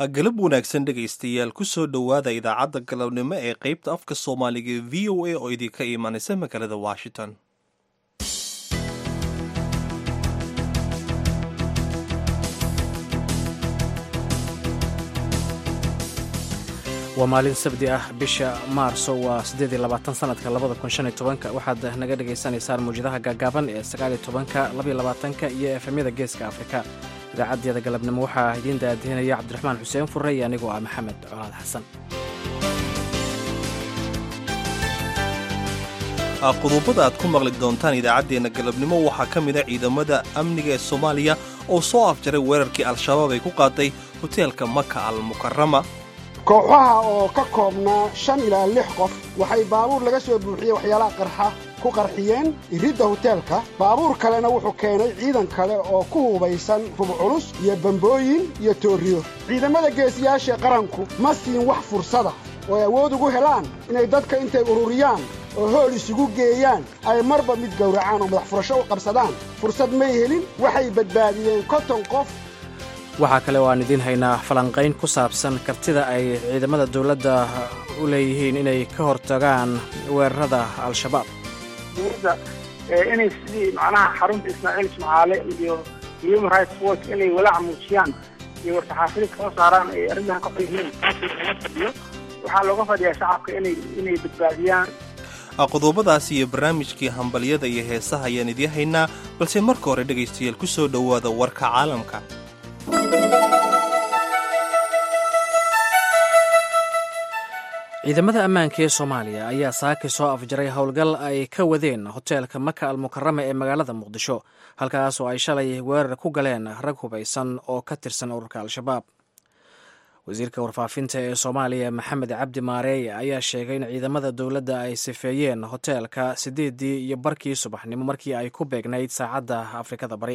galab wanaagsan dhegaystayaal kusoo dhowaada idaacadda galabnimo ee qaybta afka soomaaliga v o a oo idinka imanaysa magaalada washington waa maalin sabdi ah bisha maarso waa siddeed iyo labaatan sanadka labada kun shan iyo tobanka waxaad naga dhagaysanaysaan mawjadaha gaagaaban ee sagaal iyo tobanka labaiyo labaatanka iyo efemyada geeska afrika idaacaddeeda galabnimo waxaa idiin daadihinaya cabdiraxmaan xuseen furre iyo anigoo ah maxamed colaad xasan qodobada aad ku maqli doontaan idaacaddeenna galabnimo waxaa ka mid a ciidamada amniga ee soomaaliya oo soo afjaray weerarkii al-shabaab ay ku qaaday hoteelka maka al mukarama kooxaha oo ka koobnaa shan ilaa lix qof waxay baabuur laga soo buuxiyey waxyaalaha qarxa ku qarxiyeen iridda hoteelka baabuur kalena wuxuu keenay ciidan kale oo ku hubaysan rub culus iyo bambooyin iyo toorriyo ciidamada geesiyaasha qaranku ma siin wax fursada oo ay awood ugu helaan inay dadka intay ururiyaan oo hool isugu geeyaan ay marba mid gowracaan oo madax furasho u qabsadaan fursad may helin waxay badbaadiyeen konton qof waxaa kale oo aan idiin haynaa falanqayn ku saabsan kartida ay ciidamada dowladda u leeyihiin inay ka hortagaan weerarada al-shabaab dowladda inay sidii macnaha xarunta ismaaciil ismacaale iyo human rights watch inay walaac muujiyaan iyo war-saxaafida kala saaraan ay arrimahan ka qeyhiin taasi laga fadhiyo waxaa looga fadhiyaa shacabka inay inay badbaadiyaan qodobadaas iyo barnaamijkii hambalyada iyo heesaha ayaan idiin haynaa balse marka hore dhegaystayaal ku soo dhowaada warka caalamka ciidamada ammaanka ee soomaaliya ayaa saaki soo afjaray howlgal ay ka wadeen hoteelka maka al mukarama ee magaalada muqdisho halkaas oo ay shalay weerar ku galeen rag hubaysan oo ka tirsan ururka al-shabaab wasiirka warfaafinta ee soomaaliya maxamed cabdi maareeye ayaa sheegay in ciidamada dowladda ay sifeeyeen hoteelka siddeeddii iyo barkii subaxnimo markii ay ku beegnayd saacadda afrikada bari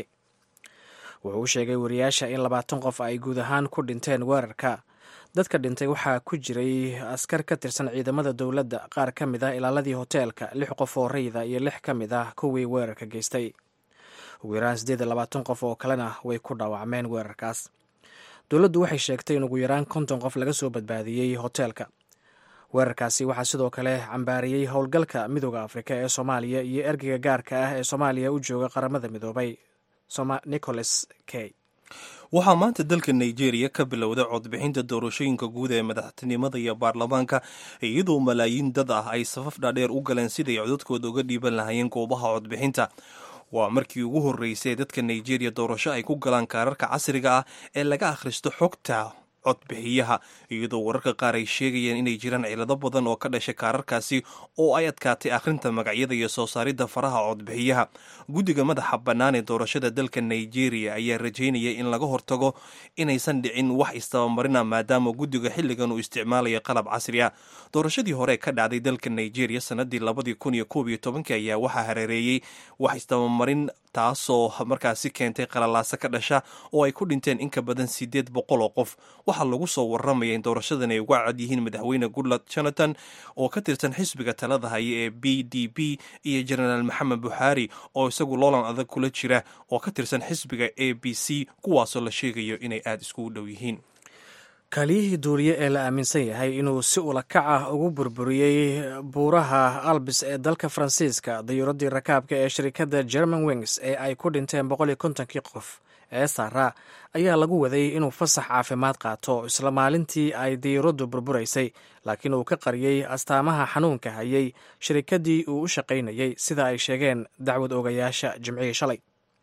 wuxuu u sheegay wariyaasha in labaatan qof ay guud ahaan ku dhinteen weerarka dadka dhintay waxaa ku jiray askar ka tirsan ciidamada dowladda qaar ka mid ah ilaaladii hoteelka lix qof oo rayda iyo lix ka mid ah kuwii weerarka geystay ugu yaraan siddeed iyo labaatan qof oo kalena way ku dhaawacmeen weerarkaas dowladdu waxay sheegtay in ugu yaraan konton qof laga soo badbaadiyey hoteelka weerarkaasi waxaa sidoo kale cambaariyey howlgalka midooda afrika ee soomaaliya iyo ergeyga gaarka ah ee soomaaliya u jooga qaramada midoobay nicholas key waxaa maanta dalka nigeria ka bilowday codbixinta doorashooyinka guud ee madaxtinimada iyo baarlamaanka iyadoo malaayiin dad ah ay safaf dhaadheer u galeen siday codadkooda uga dhiiban lahaayeen goobaha codbixinta waa markii ugu horreysay dadka nigeria doorasho ay ku galaan kaararka casriga ah ee laga akhristo xogta codbixiyaha iyadoo wararka qaar ay sheegayeen inay jiraan cilado badan oo ka dhashay kaararkaasi oo ay adkaatay akhrinta magacyada iyo soo saaridda faraha codbixiyaha guddiga madaxa bannaan ee doorashada dalka nigeria ayaa rajaynaya in laga hortago inaysan dhicin wax istabamarina maadaama guddiga xilligan uu isticmaalayo qalab casri ah doorashadii hore ka dhacday dalka nigeria sanadii labadii kun iyo koob iyo tobankii ayaa waxaa hareereeyey wax istabamarin taasoo markaasi keentay qalalaaso ka dhasha oo ay ku dhinteen in ka badan siddeed boqol oo qof waxaa lagu soo warramaya in doorashadan ay uga cad yihiin madaxweyne goodlad jonathan oo ka tirsan xisbiga talada haya ee b d b iyo jenaraal maxamed buxaari oo isagu loolan adag kula jira oo ka tirsan xisbiga a b c kuwaasoo la sheegayo inay aada iskugu dhow yihiin kaaliyihii duuriye ee la aaminsan yahay inuu si ulakac ah ugu burburiyey buuraha albis ee dalka faransiiska dayuuradii rakaabka ee shirikadda german wings ee ay ku dhinteen boqol iyo kontonkii qof ee saara ayaa lagu waday inuu fasax caafimaad qaato isla maalintii ay dayuuraddu burburaysay laakiin uu ka qariyey astaamaha xanuunka hayay shirikaddii uu u shaqaynayey sida ay sheegeen dacwad ogayaasha jimcihii shalay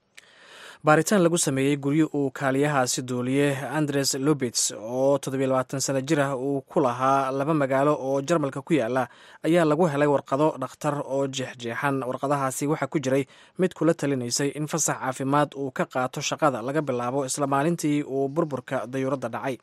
baaritaan lagu sameeyey guryo uu kaaliyahaasi duuliye andres lubits oo toddobiyo sano jir ah uu ku lahaa laba magaalo oo jarmalka ku yaala ayaa lagu helay warqado dhakhtar oo jeexjeexan warqadahaasi waxaa ku jiray mid kula talinaysay in fasax caafimaad uu ka qaato shaqada laga bilaabo isla maalintii uu burburka dayuuradda dhacay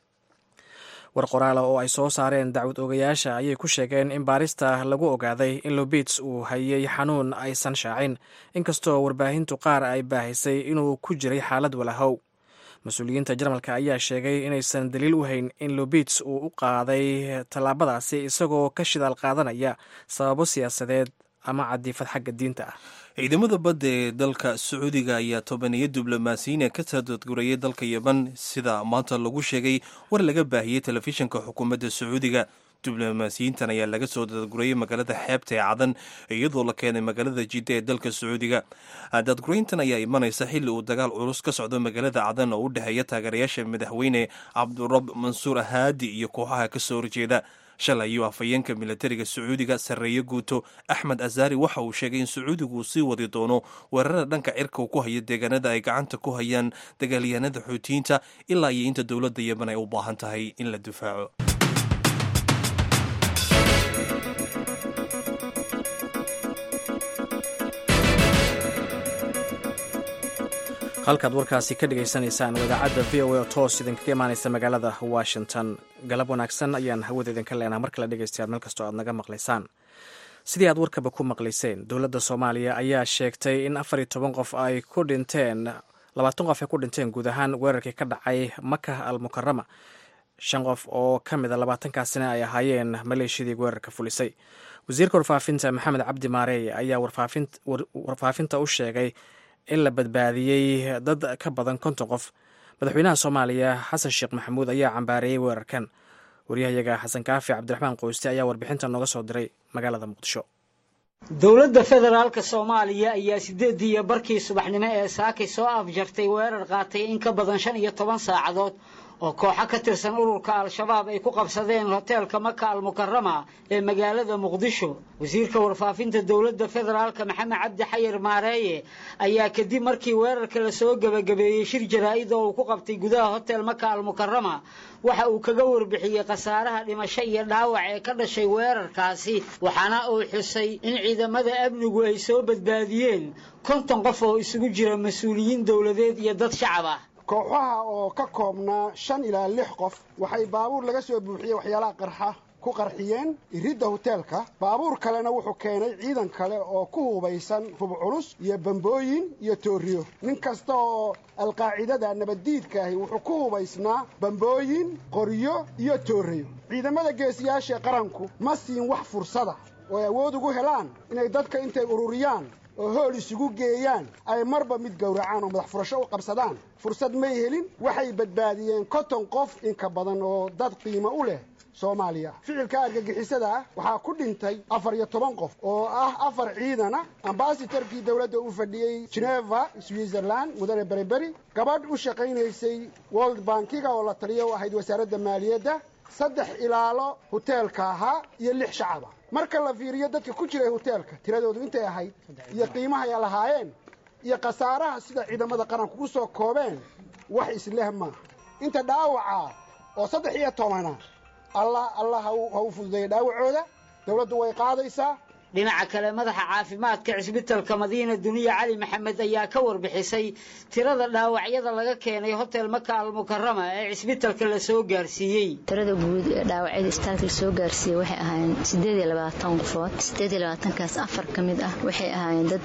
war qoraala oo ay soo saareen dacwad ogayaasha ayay ku sheegeen in baarista lagu ogaaday in lobits uu hayay xanuun aysan shaacin inkastoo warbaahintu qaar ay baahisay inuu ku jiray xaalad walahow mas-uuliyiinta jarmalka ayaa sheegay inaysan daliil u hayn in lobits uu u qaaday tallaabadaasi isagoo ka shidaal qaadanaya sababo siyaasadeed ama cadiifad xagga diinta ah ciidamada badda ee dalka sacuudiga ayaa tobaniyo diblomaasiyiin ka sadadgurayay dalka yemen sida maanta lagu sheegay war laga baahiyey telefishinka xukuumadda sacuudiga diblomaasiyiintan ayaa laga soo dadgurayay magaalada xeebta ee cadan iyadoo la keenay magaalada jidda ee dalka sacuudiga dadgurayntan ayaa imanaysa xilli uu dagaal culus ka socdo magaalada cadan oo u dhexeeya taageerayaasha madaxweyne cabdurab mansuur haadi iyo kooxaha ka soo horjeeda shalay ayuu afhayeenka militariga sacuudiga sarreeye guuto axmed azaari waxa uu sheegay in sacuudigu uu sii wadi doono weerarada dhanka cirka uu ku hayo deegaanada ay gacanta ku hayaan dagaalyahanada xuutiyiinta ilaa iyo inta dowladda yemen ay u baahan tahay in la difaaco halkaad warkaasi ka dhagaysanaysaan wadaacadda v o a oo toos idinkaga imaanaysa magaalada washington galab wanaagsan ayaan hawada idinka leenaha mar kale dhegaystayaal meel kastoo aad naga maqlaysaan sidii aad warkaba ku maqlayseen dowladda soomaaliya ayaa sheegtay in afar iyo toban qof ay ku dhinteen labaatan qof ay ku dhinteen guud ahaan weerarkii ka dhacay maka al mukarama shan qof oo ka mid a labaatankaasina ay ahaayeen maleeshiyadii weerarka fulisay wasiirka warfaafinta maxamed cabdi maareey ayaa warfaafinta u sheegay in la badbaadiyey dad ka badan konton qof madaxweynaha soomaaliya xasan sheekh maxamuud ayaa cambaareeyey weerarkan waryahayaga xasan kaafi cabdiraxmaan qoyste ayaa warbixinta nooga soo diray magaalada muqdisho dowladda federaalka soomaaliya ayaa sideedii iyo barkii subaxnimo ee saakay soo afjartay weerar qaatay in ka badan shan iyo toban saacadood oo kooxo ka tirsan ururka al-shabaab ay ku qabsadeen hoteelka maka al mukarama ee magaalada muqdisho wasiirka warfaafinta dowladda federaalka maxamed cabdi xayir maareeye ayaa kadib markii weerarka lasoo gebagabeeyey shir jaraa-id oo uu ku qabtay gudaha hotel maka al mukarama waxa uu kaga warbixiyey khasaaraha dhimasho iyo dhaawac ee ka dhashay weerarkaasi waxaana uu xusay in ciidamada amnigu ay soo badbaadiyeen konton qof oo isugu jira mas-uuliyiin dowladeed iyo dad shacab ah kooxaha oo ka koobnaa shan ilaa lix qof waxay baabuur laga soo buuxiyey waxyaalaha qarxa ku qarxiyeen iridda hoteelka baabuur kalena wuxuu keenay ciidan kale oo ku hubaysan hub culus iyo bambooyin iyo tooriyo nin kasta oo alqaacidada nabaddiidka ahi wuxuu ku hubaysnaa bambooyin qoryo iyo tooriyo ciidamada geesiyaasha qaranku ma siin wax fursada oo ay awood ugu helaan inay dadka intay ururiyaan oo hool isugu geeyaan ay marba mid gowracaan oo madax furasho u qabsadaan fursad may helin waxay badbaadiyeen konton qof inka badan oo dad qiimo u leh soomaaliya ficilka argagixisada ah waxaa ku dhintay afar iyo toban qof oo ah afar ciidan ah ambasatorkii dowladda u fadhiyey geneva switzerland mudane beriberi gabadh u shaqaynaysay world bankiga oo la taliya u ahayd wasaaradda maaliyadda saddex ilaalo hoteelka ahaa iyo lix shacaba marka la fiiriyo dadka ku jiray hoteelka tiradoodu intay ahayd iyo qiimaha ay lahaayeen iyo khasaaraha sida ciidamada qaranku ku soo koobeen wax isleh maaha inta dhaawaca oo saddex iyo tobana allah allah ha u fududeeya dhaawacooda dowladdu way qaadaysaa dhinaca kale madaxa caafimaadka cisbitalka madiina duniya cali maxamed ayaa ka warbixisay tirada dhaawacyada laga keenay hotel maka al mukarama ee cisbitalka lasoo gaarsiiyey tirada guud ee dhaawacyada isbitaalka lasoo gaarsiiyey waxay ahaayeen sideed iyo labaatan qofood sideed iyo labaatankaas afar ka mid ah waxay ahaayeen dad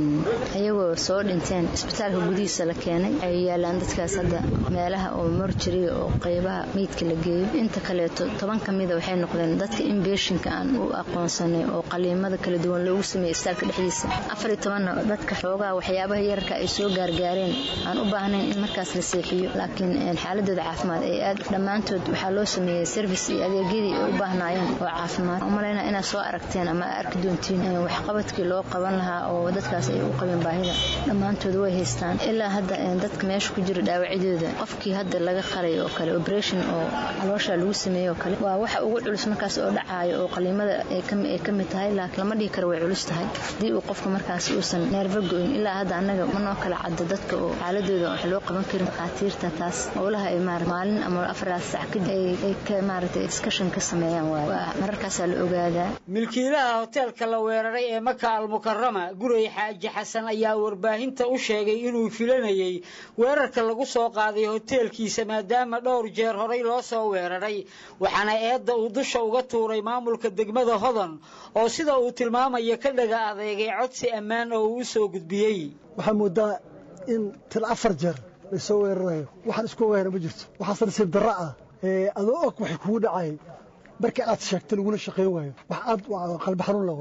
ayagoo soo dhinteen isbitaalka gudihiisa la keenay ay yaalaan dadkaas hadda meelaha oo morjariga oo qaybaha meydka la geeyo inta kaleeto toban ka mida waxay noqdeen dadka inbeshinka aan u aqoonsanay oo qaliima kala duwan loogu sameeyey isbitaalka dhexdiisa afar iyo tobanna dadka xoogaha waxyaabaha yararka ay soo gaargaareen aan u baahnayn in markaas la seexiyo laakiin xaaladooda caafimaad ay aad dhammaantood waxaa loo sameeyey service iyo adeegyadii ay u baahnaayeen oo caafimaad umalayna inaad soo aragteen ama arki doontiin waxqabadkii loo qaban lahaa oo dadkaas ay u qabeen baahida dhammaantood way haystaan ilaa hadda dadka meesha ku jira dhaawacyadooda qofkii hadda laga qalay oo kale operation oo caloosha lagu sameeyey oo kale waa waxa ugu culus markaas oo dhacaayo oo qaliimada ay ka mid tahay laakiin lama dhihi karo way culus tahay haddii uu qofka markaas uusan neerfa go-in ilaa hadda annaga manoo kala cadda dadka oo xaaladooda wax loo qaban karin dhakhaatiirta taas howlaha ay maarata maalin ama afaraas sac kadib ay ka maaragtay discussion ka sameeyaan waaye waa mararkaasaa la ogaadaa milkiilaha hoteelka la weeraray ee maka al mukarama guray xaaji xasan ayaa warbaahinta u sheegay inuu filanayey weerarka lagu soo qaaday hoteelkiisa maadaama dhowr jeer horay loo soo weeraray waxaana eedda uu dusha uga tuuray maamulka degmada hodan oo sida uu tilmaamaya ka dhaga adeegay codsi ammaan oo uu u soo gudbiyey waxaa moodaa in til afar jeer laysoo weerarayo waxaan isku ogaana ma jirto waxaase nasiib darro ah adoo og waxay kugu dhacay markii aad sheegta lagula shaqayn waayo wax aad qalbi xanuun la waayo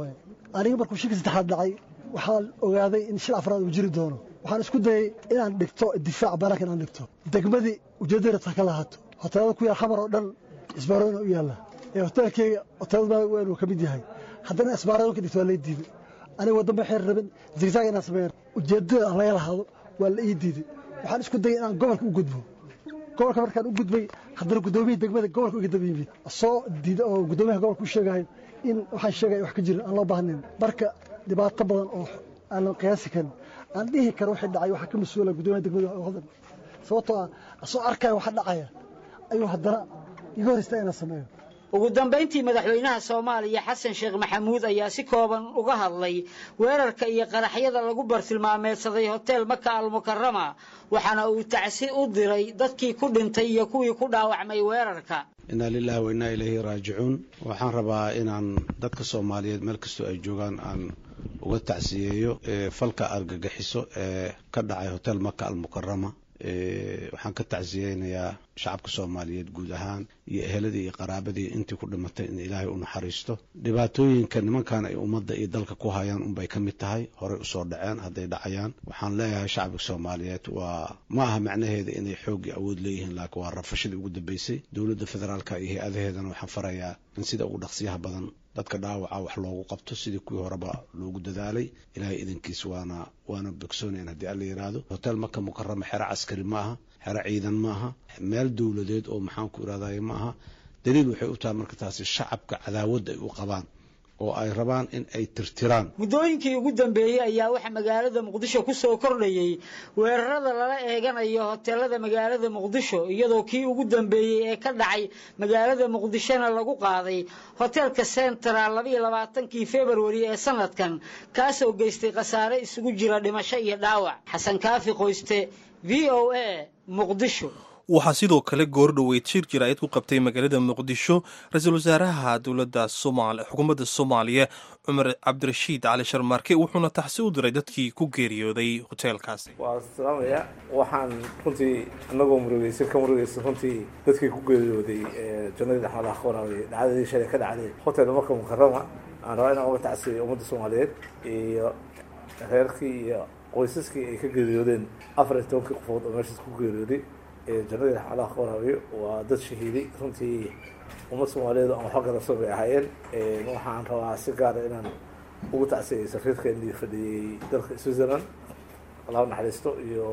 aniga markuu shilka saddexaad dhacay waxaan ogaaday in shil afraad uu jiri doono waxaan isku dayay inaan dhigto difaac banaanka inaan dhigto degmadii ujeeddada ta ka lahaato hoteelada ku yaal xamar oo dhan isbaarooyina u yaalla ee hoteelkeyga hoteelada weyn uu ka mid yahay haddana isbaarooyinka dhigto waa lay diiday aniga waddan baxeer rabin zigzag inaan sameeyan ujeeddada aan laga lahaado waa la ii diiday waxaan isku dayay inaan gobolka u gudbo gobolka markaan u gudbay haddana guddoomiyihii degmada gobolka uga daba yimid soo diida oo guddoomiyaha gobolka u sheegahay in waxaan sheegaya wax ka jirin aan loo baahnayn marka dhibaato badan oo aanan qiyaasi karin aan dhihi karo wixii dhacay waxaa ka mas-uula guddoomiyaha degmada hodan sababtoo ah asoo arkaya waxa dhacaya ayuu haddana iga hor istaa inaan sameeyo ugu dambayntii madaxweynaha soomaaliya xasan sheekh maxamuud ayaa si kooban uga hadlay weerarka iyo qaraxyada lagu bartilmaameedsaday hotel maka almukarama waxaana uu tacsi u diray dadkii ku dhintay iyo kuwii ku dhaawacmay weerarka inaa lilahi wa innaa ilayhi raajicuun waxaan rabaa inaan dadka soomaaliyeed meel kastoo ay joogaan aan uga tacsiyeeyo falka argagixiso ee ka dhacay hotel maka almukarama waxaan ka tacsiyeynayaa shacabka soomaaliyeed guud ahaan iyo eheladii iyo qaraabadii intii ku dhimatay in ilaahay u naxariisto dhibaatooyinka nimankan ay ummadda iyo dalka ku hayaan unbay ka mid tahay horey usoo dhaceen hadday dhacayaan waxaan leeyahay shacabka soomaaliyeed waa ma aha macnaheeda inay xooggii awood leeyihiin laakiin waa rafashadii ugu dambeysay dowladda federaalka iyo hay-adaheedana waxaan farayaa in sida ugu dhaqsiyaha badan dadka dhaawaca wax loogu qabto sidii kuwii horeba loogu dadaalay ilaahay idankiis waana waana bogsoonayn haddii alla yidhaahdo hotel maka mukarama xero caskari ma aha xero ciidan ma aha meel dowladeed oo maxaan ku irahdaye ma aha daliil waxay u tahay marka taasi shacabka cadaawadda ay u qabaan oo ay rabaan in ay tirtiraan muddooyinkii ugu dambeeyey ayaa waxaa magaalada muqdisho ku soo kordhayey weerarada lala eeganayo hoteelada magaalada muqdisho iyadoo kii ugu dambeeyey ee ka dhacay magaalada muqdishona lagu qaaday hoteelka central labayo labaatankii februari ee sanadkan kaasoo geystay khasaare isugu jira dhimasho iyo dhaawac xasan kaafi qoyste v o a muqdisho waxaa sidoo kale goordhoweyd shir jiraayad ku qabtay magaalada muqdisho ra-iisul wasaaraha dowladda xukuumadda soomaaliya cumar cabdirashiid cali sharmaarke wuxuuna taxsi u diray dadkii ku geeriyooday hoteelkaasi waa salaamaya waxaan runtii anagoo murugeysan ka murugeysan runtii dadkii ku geeriyooday jannadii dhaxmadaha ka waraabay dhacdadii shalay ka dhacday hotel marka mukarama aan rabaa inaan uga tacsiyay ummadda soomaaliyeed iyo reerkii iyo qoysaskii ay ka geeriyoodeen afar iyo tobankii qofood oo meeshaas ku geeriyooday jannadii raxmadaha ka waraabiyo waa dad shahiiday runtii ummad soomaaliyeed aan waxba garabsan bay ahaayeen waxaan rabaa si gaara inaan ugu tacsiyay safiirkeenii fadhiyey dalka switzerland allahu naxariisto iyo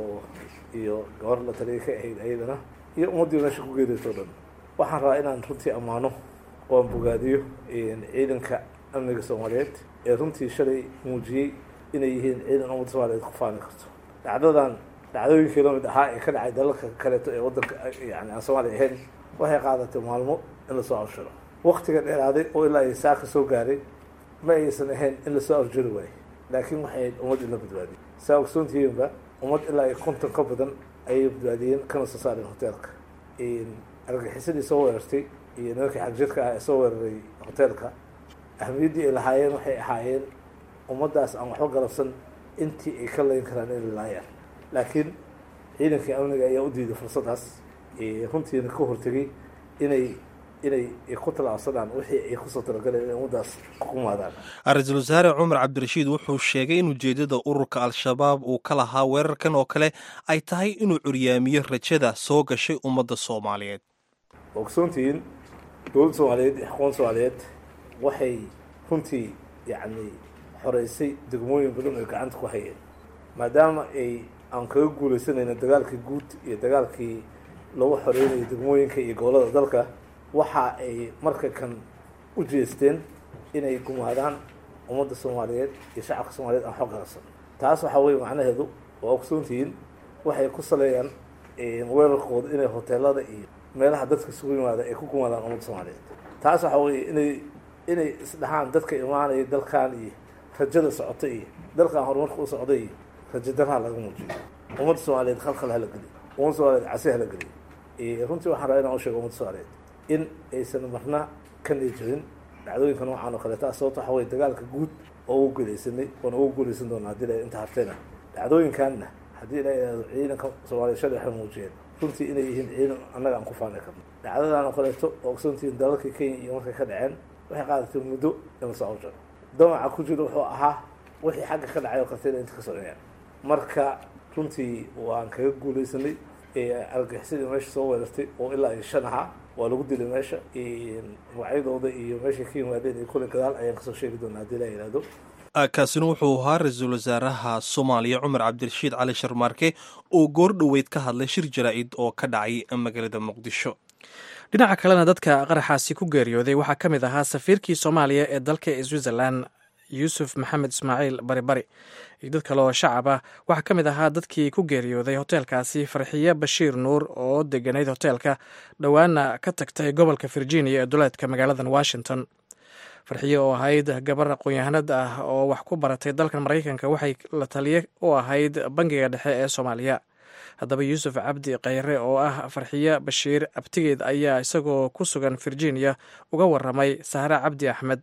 iyo gabar la taliyay ka ahayd ayadana iyo ummaddii meesha ku geeriyooto o dhan waxaan rabaa inaan runtii ammaano oo aan bogaadiyo ciidanka amniga soomaaliyeed ee runtii shalay muujiyey inay yihiin ciidan ummadda soomaaliyeed ku faani karto dhacdadan dhacdooyinkii lamid ahaa ee ka dhacay dalalka kaleeto ee waddanka yani aan soomaaliya ahayn waxay qaadatay maalmo in lasoo afshiro waktiga dheeraaday oo ilaa ay saaka soo gaaray ma aysan ahayn in lasoo afjiri waayo laakiin waxay ahayd ummad in la badbaadiyey saa ogsoontihiinba ummad ilaa ay konton ka badan ayay badbaadiyeen kana soo saareen hoteelka argaxisadii soo weerartay iyo nimankii xagjirka ah ee soo weeraray hoteelka ahmiyaddii ay lahaayeen waxay ahaayeen ummaddaas aan waxba galabsan intii ay ka layn karaan inay laayaan laakiin ciidankii amniga ayaa u diiday fursaddaas runtiina ka hortegay inay inay ku tallaabsadaan wixii ay kusoo talagaleen inay ummaddaas ku kumaadaan ra-iisul wasaare cumar cabdirashiid wuxuu sheegay in ujeeddada ururka al-shabaab uu ka lahaa weerarkan oo kale ay tahay inuu curyaamiyo rajada soo gashay ummadda soomaaliyeed ogsoontihiin dowladda soomaaliyeed iyo xukuumadda soomaaliyeed waxay runtii yacni xoreysay degmooyin badan oy gacanta ku hayeen maadaama ay aan kaga guuleysanayna dagaalkii guud iyo dagaalkii lagu xoreynayay degmooyinka iyo gobollada dalka waxa ay marka kan u jeesteen inay gumaadaan ummadda soomaaliyeed iyo shacabka soomaaliyeed aan xog garabsan taas waxaa weye macnaheedu waa ogsoontihiin waxay ku saleeyaan weerarkooda inay hoteelada iyo meelaha dadka isugu yimaada ay ku gumaadaan ummadda soomaaliyeed taas waxaa weye inay inay isdhahaan dadka imaanaya dalkan iyo rajada socota iyo dalkan horumarka u socda iyo rajo daraha laga muujiyo ummadda soomaaliyeed khalkhal hala geliyo ummadda soomaaliyeed casi hala geliyo runtii waxaan rabaa inaan u sheego ummadda soomaaliyeed in aysan marna ka niijabin dhacdooyinka noocan oo kaleeta sababto waxa weye dagaalka guud oo ugu guuleysanay oona ugu guuleysan doona haddii la inta hartayna dhacdooyinkanna haddii la yidhahdo ciidanka soomaaliya shalay waxay muujiyeen runtii inay yihiin ciidan annaga aan ku faani karno dhacdadan oo kaleeto oo ogsoontihiin dalalkii kenya iyo markay ka dhaceen waxay qaadatay muddo in lasoo awjaro damaca ku jiro wuxuu ahaa wixii xagga ka dhacay oo kartida inta kasoo dhaceen marka runtii waan kaga guuleysanay argagixisadii meesha soo weerartay oo ilaa iyo shan ahaa waa lagu dilay meesha magacyadooda iyo meeshay ka yimaadeen iyo kule gadaal ayaan kasoo sheegi doonaa haddii la yidhaahdo kaasina wuxuu ahaa ra-iisul wasaaraha soomaaliya cumar cabdirashiid cali sharmaarke oo goor dhoweyd ka hadlay shir jaraa-id oo ka dhacay magaalada muqdisho dhinaca kalena dadka qaraxaasi ku geeriyooday waxaa ka mid ahaa safiirkii soomaaliya ee dalka switzerland yuusuf maxamed ismaaciil bari bari iyo dad kale oo shacab ah waxaa ka mid ahaa dadkii ku geeriyooday hoteelkaasi farxiye bashiir nuur oo deganayd hoteelka dhowaana ka tagtay gobolka virginia ee duleedka magaaladan washington farxiye oo ahayd gabar aqoon-yahanad ah oo wax ku baratay dalkan maraykanka waxay la taliye u ahayd bangiga dhexe ee soomaaliya haddaba yuusuf cabdi kheyre oo ah farxiye bashiir abtigeed ayaa isagoo ku sugan virginia uga waramay sahre cabdi axmed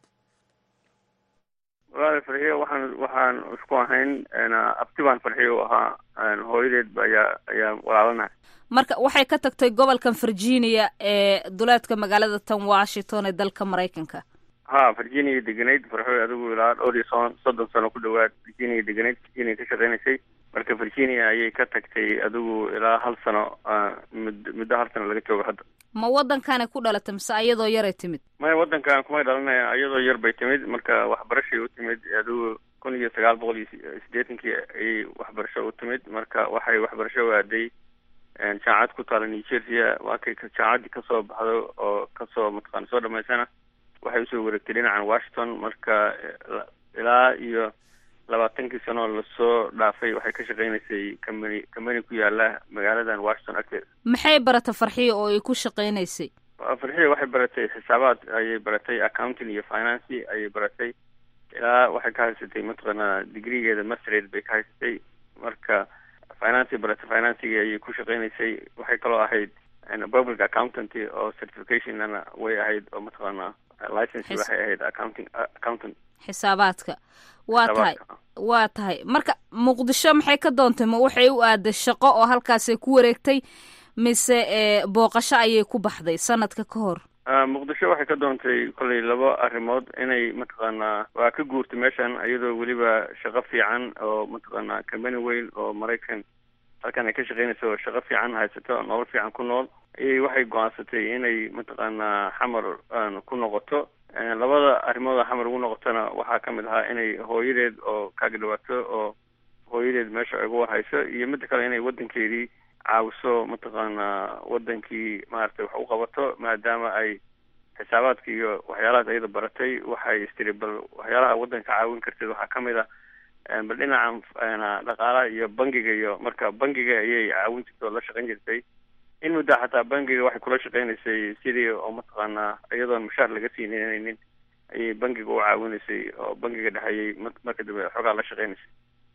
walaal farxiye waxaan waxaan isku ahayn abti baan farxiye u ahaa hooyadeed ayaa ayaa walaalanahay marka waxay ka tagtay gobolkan virginia ee duleedka magaalada tan washington ee dalka maraykanka ha virginia deganayd farxoy adigu ilaa dhowr iyo soon soddon sano ku dhawaad virginia deganayd virginia ka shaqeynaysay marka virginia ayay ka tagtay adigu ilaa hal sano mud muddo hal sano laga joogo hadda ma waddankaanay ku dhalatay mise ayadoo yaray timid maya waddankan kumay dhalanaya iyadoo yar bay timid marka waxbarashay u timid adigu kun iyo sagaal boqol iyo siddeetankii ayay waxbarasho u timid marka waxay waxbarasho u aaday jaamacad ku taala new jersey waakay jaamacaddii kasoo baxdo oo kasoo mataqaana soo dhamaysana waxay usoo wareegtay dhinacan washington marka ilaa iyo labaatankii sano lasoo dhaafay waxay ka shaqeynaysay combany combany ku yaala magaaladan washington agteeda maxay barata farxiya oo ay ku shaqeynaysay farxiya waxay baratay xisaabaad ayay baratay accounting iyo financy ayay baratay ilaa waxay ka haysatay mataqaana degreegeeda mastered bay ka haysatay marka finance baratay financigi ayay ku shaqeynaysay waxay kaloo ahayd public accountant oo certificationna way ahayd oo mataqaana license waxay ahayd accounting accountant xisaabaadka waa tahay waa tahay marka muqdisho maxay ka doontay ma waxay u aaday shaqo oo halkaasay ku wareegtay mise booqasho ayay ku baxday sanadka ka hor muqdisho waxay ka doontay kollay laba arrimood inay mataqaanaa waa ka guurtay meeshan iyadoo weliba shaqo fiican oo mataqaanaa combany weyn oo maraykan halkan ay ka shaqeynayso oo shaqo fiican haysato nolol fiican ku nool ayay waxay go-aansatay inay mataqaanaa xamar ku noqoto labada arrimood xamar ugu noqotona waxaa ka mid ahaa inay hooyadeed oo kaaga dhawaato oo hooyadeed meesha ay ugu warhayso iyo midda kale inay waddankeedii caawiso mataqaanaa waddankii maaragtay wax u qabato maadaama ay xisaabaadka iyo waxyaalahaas ayada baratay waxay istiri bal waxyaalaha waddanka caawin karteed waxaa ka mid a bal dhinaca dhaqaalaha iyo bangiga iyo marka bangiga ayay caawin jirtay oo la shaqeyn jirtay in muddaa xataa bangiga waxay kula shaqeynaysay sidii oo mataqaanaa iyadoon mushaar laga siinaynin ayay bangiga u caawinaysay oo bangiga dhexeeyay marka dambe xoogaa la shaqeynaysay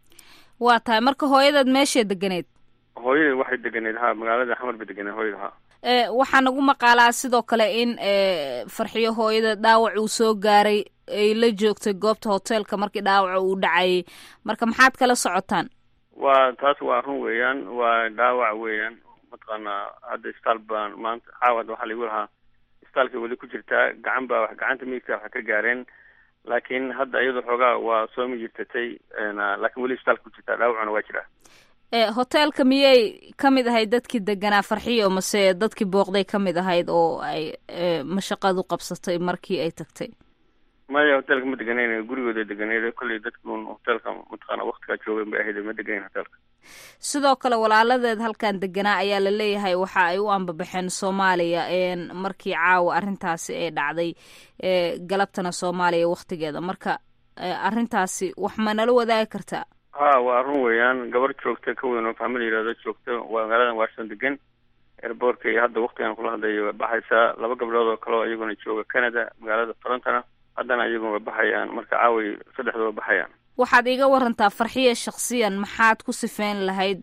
waa tahay marka hooyadaad meeshay deganeed hooyadii waxay deganeed ha magaalada xamar bay deganeed hooyada ha waxaa nagu maqaalaa sidoo kale in farxiyo hooyada dhaawac uu soo gaaray ay la joogtay goobta hoteelka markii dhaawaca uu dhacayay marka maxaad kala socotaan waa taas waa run weeyaan waa dhaawac weeyaan mataqaanaa hadda isbitaal baan maanta caawad waxaa laigu lahaa isbitaalka weli ku jirtaa gacan baa wax gacanta midigta wax ka gaareen laakiin hadda iyadoo xoogaa waa soo mijirtatay laakiin weli isbitaalka ku jirtaa dhaawacuna waa jiraa hoteelka miyay ka mid ahayd dadkii deganaa farxiyo mase dadkii booqday ka mid ahayd oo ay mashaqadu qabsatay markii ay tagtay maya hoteelka ma deganeyn gurigooda deganeyd kolley dadkuun hoteelka mataqaana waktigaa joogeen bay ahayd ma deganeyn hoteelka sidoo kale walaaladeed halkan deganaa ayaa la leeyahay waxa ay u ambabaxeen soomaaliya markii caawa arrintaasi ay dhacday galabtana soomaaliya waktigeeda marka arrintaasi wax ma nala wadaagi kartaa ha waa run weeyaan gabar joogta ka weyn oo fahma la yihahdo joogta waa magaaladan washington degan airboortka iyo hadda waktigan kula hadlayo way baxaysaa laba gabdhood oo kale oo iyaguna jooga canada magaalada torontona haddana iyaguna way baxayaan marka caaway saddexda way baxayaan waxaad iiga warantaa farxiya shaksiyan maxaad ku sifeyn lahayd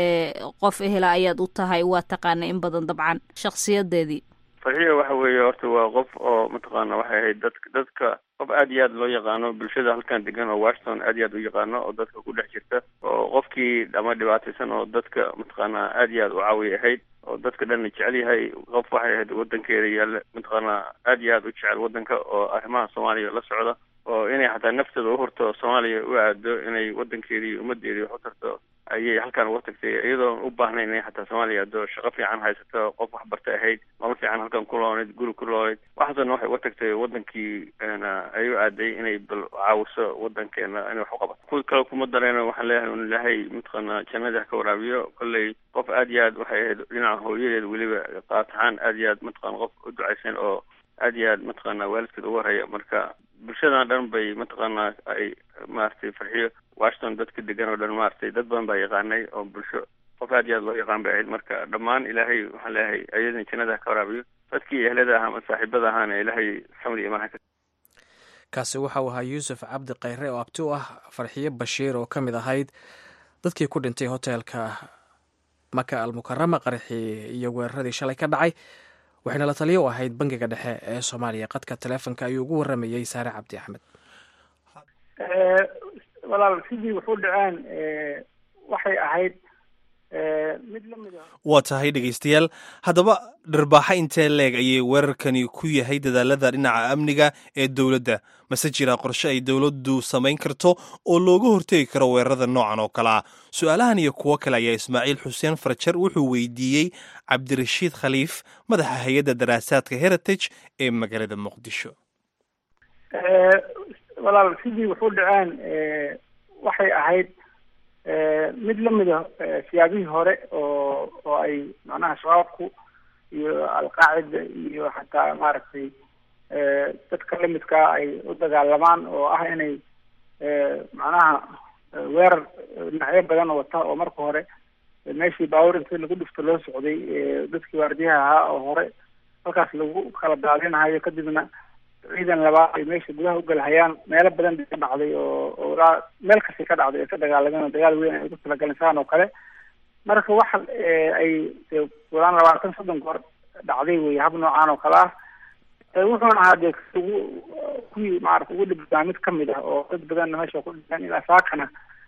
qof ehela ayaad u tahay waa taqaana in badan dabcan shaksiyadeedii farxiya waxa weeye horta waa qof oo mataqaana waxay ahayd dadka dadka qof aad iyo aad loo yaqaano bulshada halkan degan oo washington aad iyo aad u yaqaano oo dadka ku dhex jirta oo qofkii ama dhibaataysan oo dadka mataqaanaa aad iyo aad u caawiya ahayd oo dadka dhanna jecel yahay qof waxay ahayd wadankeeda yaalla mataqaanaa aad iyo aad u jecel wadanka oo arrimaha soomaaliya la socda oo inay xataa nafteeda u hurto soomaaliya u aado inay wadankeedii ummadeedii wax u tarto ayay halkan uga tagtay iyadoon u baahnayn inay xataa soomaaliya ado shaqo fiican haysato qof waxbarta ahayd nolol fiican halkan ku loonayd guri ku loonayd waxaasna waxay uga tagtay wadankii ay u aaday inay bal caawiso wadankeena inay wax u qabato ku kale kuma dareeno waxaan leeyahay un ilaahay mataqaanaa jannada ka waraabiyo kolley qof aad iyo aad waxay ahayd dhinaca hooyadeed weliba qaataxaan aad iyo aad mataqana qof u ducaysan oo aad iyo aad mataqaanaa waalidkeed uga horaya marka bulshadan dhan bay mataqaanaa ay maaragtay farxiyo washington dadka degan oo dhan maaragtay dad badan baa yaqaanay oo bulsho qof aad iyo aad loo yaqaan bay ahayd marka dhammaan ilaahay waxaan leeyahay ayadana jannada ka waraabiyo dadkii ehlada ah ama saaxiibada ahaana ilaahay xamdi imaan ka kaasi waxa uu ahaa yuusuf cabdi khayre oo abti u ah farxiyo bashiir oo ka mid ahayd dadkii ku dhintay hoteelka maka almukarama qaraxii iyo weeraradii shalay ka dhacay waxayna la taliyo u ahayd bangiga dhexe ee soomaaliya qadka taleefonka ayuu ugu waramayey saare cabdi axmed walaal sidii wuxuu dhaceen waxay ahayd mid lamid a waa tahay dhegaystayaal haddaba dharbaaxa intee leeg ayay weerarkani ku yahay dadaalada dhinaca amniga ee dowladda mase jira qorshe ay dowladdu samayn karto oo looga hortegi karo weerarada noocan oo kale ah su-aalahan iyo kuwo kale ayaa ismaaciil xuseen farjar wuxuu weydiiyey cabdirashiid khaliif madaxa hay-adda daraasaadka heritage ee magaalada muqdisho walaal sidii wuxuu dhaceen waxay ahayd mid lamid a siyaabihii hore oo oo ay macnaha shabaabku iyo alqaacida iyo xataa maaragtay dadka lamidkaa ay u dagaalamaan oo ah inay macnaha weerar dhinacyo badan wata oo marka hore meeshii baawur inta lagu dhifto loo socday dadkii waardiyaha ahaa oo hore halkaas lagu kala daadinahayo kadibna ciidan labaad ay meesha gudaha ugalhayaan meelo badan bay ka dhacday oo oo ilaa meel kastay ka dhacday ay ka dagaalameen oo dagaal weyn ay ugu talagaleen saan oo kale marka waxa ay walaan labaatan soddon goor dhacday wey hab noocaan oo kale ah wuxuuna ahaa dee ugu kuwii maarata ugu dhibaa mid kamid ah oo dad badanna meesha ku dhinteen ilaa saakana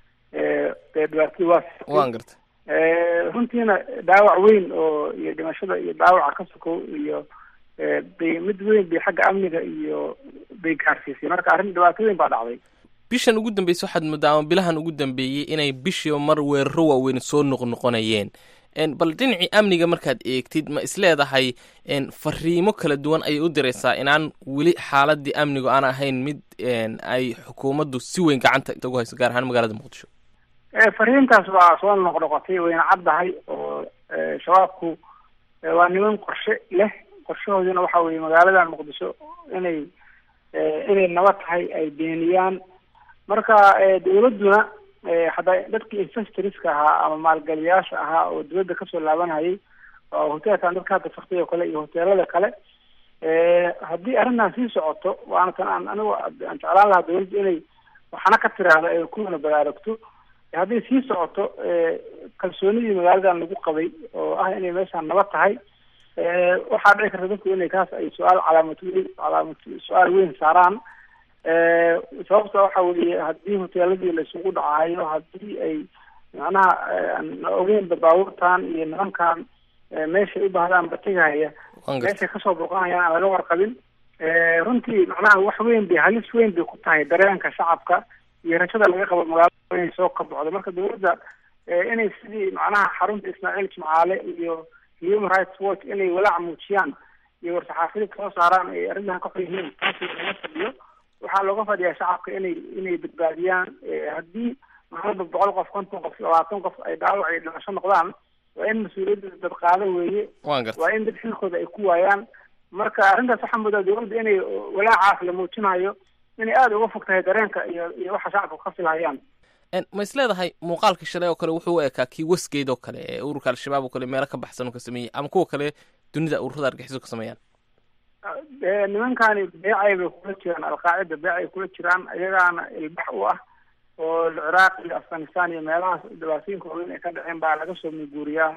dee dhibaatadii waa waan gartay runtiina dhaawac weyn oo iyo dhimashada iyo dhaawaca ka sokow iyo bay mid weyn bay xagga amniga iyo bay gaarsiisay marka arrin dhibaato weyn baa dhacday bishan ugu dambeysay waxaad moodaa ama bilahan ugu dambeeyey inay bishiiba mar weeraro waaweyn soo noqnoqonayeen bal dhinacii amniga markaad eegtid ma isleedahay fariimo kala duwan ayay u diraysaa inaan weli xaaladii amnigu aan ahayn mid ay xukuumaddu si weyn gacanta ugu hayso gaar ahaan magaalada muqdisho fariintaas waa soo noqnoqotay wayna caddahay oo shabaabku waa niman qorshe leh qorshahooduna waxa weeye magaaladan muqdisho inay inay nabad tahay ay beeniyaan marka dawladduna hadda dadkii investorska ahaa ama maalgeliyaasha ahaa oo dawladda kasoo laabanayay oo hoteelkan dadka hadda faktay oo kale iyo hoteelada kale haddii arrintan sii socoto waana tan aan anigu aan jeclaan lahaa dawladda inay waxna ka tiraahdo ay kuwana baraarugto haddii sii socoto kalsoonidii magaaladan lagu qabay oo ah inay meeshaan nabad tahay waxaa dhici karta dadku inay kaas ay su-aal calaamad weyn calaamad su-aal weyn saaraan sababta waxa weeye haddii hoteeladii laisugu dhacayo haddii ay macnaha aan ogeynba baabuurtan iyo nimankan meeshay u baahdaan batigahaya meeshay kasoo boqonayaan aan laga warqabin runtii macnaha wax weyn bay halis weyn bay ku tahay dareenka shacabka iyo rajada laga qabo magaalada inay soo kabocdo marka dawladda inay sidii macnaha xarunta ismaaciil jimcaale iyo human rights watch inay walaac muujiyaan iyo war-saxaafiyad soo saaraan ay arrintan ka xor yihiin taasi lama fadhiyo waxaa looga fadhiyaa shacabka inay inay badbaadiyaan haddii maalba boqol qof konton qof labaatan qof ay dhaawac iyo dhimasho noqdaan waa in mas-uuliyadda dad qaado weeye waa in dad xilkooda ay ku waayaan marka arrintaas waxaa moodaa dawladda inay walaacaas la muujinayo inay aada uga fog tahay dareenka iyo iyo waxa shacabka ka filhayaan ma is leedahay muuqaalka shalay oo kale wuxuu u ekaa kii wasgeed oo kale ee ururka al-shabaab oo kale meelo ka baxsan oo ka sameeyey ama kuwa kale dunida ururada argaxiso ka sameeyaan nimankani beecay bay kula jiraan alqaacida beecay kula jiraan iyagaana ilbax u ah oo ciraaq iyo afghanistan iyo meelahaas dhibaatooyinka waaweyn ay ka dhaceen baa laga soo muguuriyaa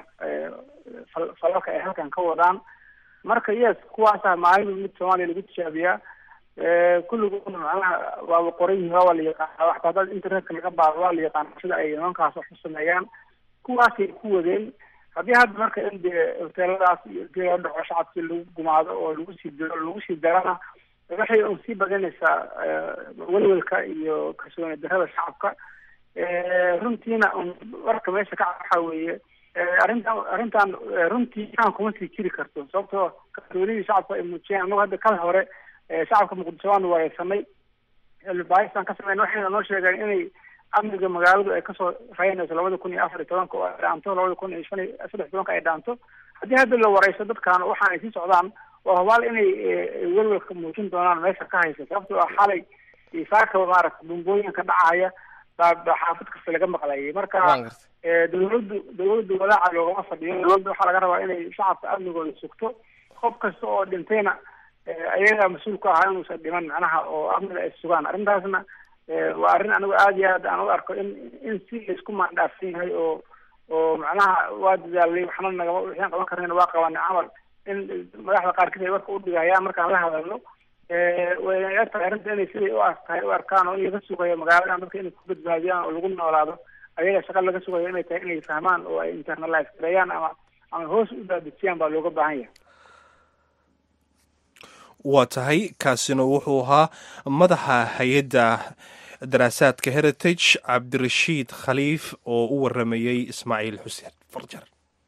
falalka ay halkan ka wadaan marka yes kuwaasa maalin mid soomaaliya lagu tijaabiyaa kulligoodna macnaha waaba qoran yihin waa la yaqaana waxta haddaad internetka laga baado waa la yaqaana sida ay nimankaas wax u sameeyaan kuwaasay ku wadeen haddii hadda marka in dee hoteeladaas iyo intii loo dhaco shacabkii lagu gumaado oo lagu sii diro lagu sii darana waxay un sii badanaysaa welwelka iyo kalsooni darada shacabka runtiina un warka meesha ka waxa weeye arrintan arrintan runtii kaan kuma sii jiri karto sababtoo kalsoonidii shacabka ay muujiyeen anagu hadda kal hore shacabka muqdisho waanu wareegsanay bahisaan ka sameyn waxayna noo sheegeen inay amniga magaaladu ay kasoo raynayso labada kun iyo afar iyo tobanka oo ay dhaanto labada kun iyo shan iyo saddex tobanka ay dhaanto haddii hadda la wareyso dadkan waxaan ay sii socdaan waa hubaal inay welwelka muujin doonaan meesha ka haysa sababtoo ah xalay saakaba maaragta bumbooyinka dhacaya baa baa xaafid kasta laga maqlayay marka dawladdu dawladdu walaaca loogama fadhiyo dawladda waxaa laga rabaa inay shacabka amnigooda sugto qof kasta oo dhintayna ayagaa mas-uul ku ahaa inuusan dhiman macnaha oo amniga ay sugaan arrintaasna waa arrin anigu aada iyo aad aan u arko in in si laisku maandhaafsan yahay oo oo macnaha waa dadaalay waxna nagama waxaan qaban karnayna waa qabanay camal in madaxda qaarkiis ay warka udhigayaan markaan la hadalno way tahay arrinta inay siday u tahay u arkaan oo in laga sugayo magaaladan dadka inay ku badbaadiyaan oo lagu noolaado ayaga shaqa laga sugayo inay tahay inay fahmaan oo ay internalize gareeyaan ama ama hoos u daadejiyaan baa looga baahan yahay waa tahay kaasina wuxuu ahaa madaxa hay-adda daraasaadka heritage cabdirashiid khaliif oo u waramayey ismaaciil xuseen farjar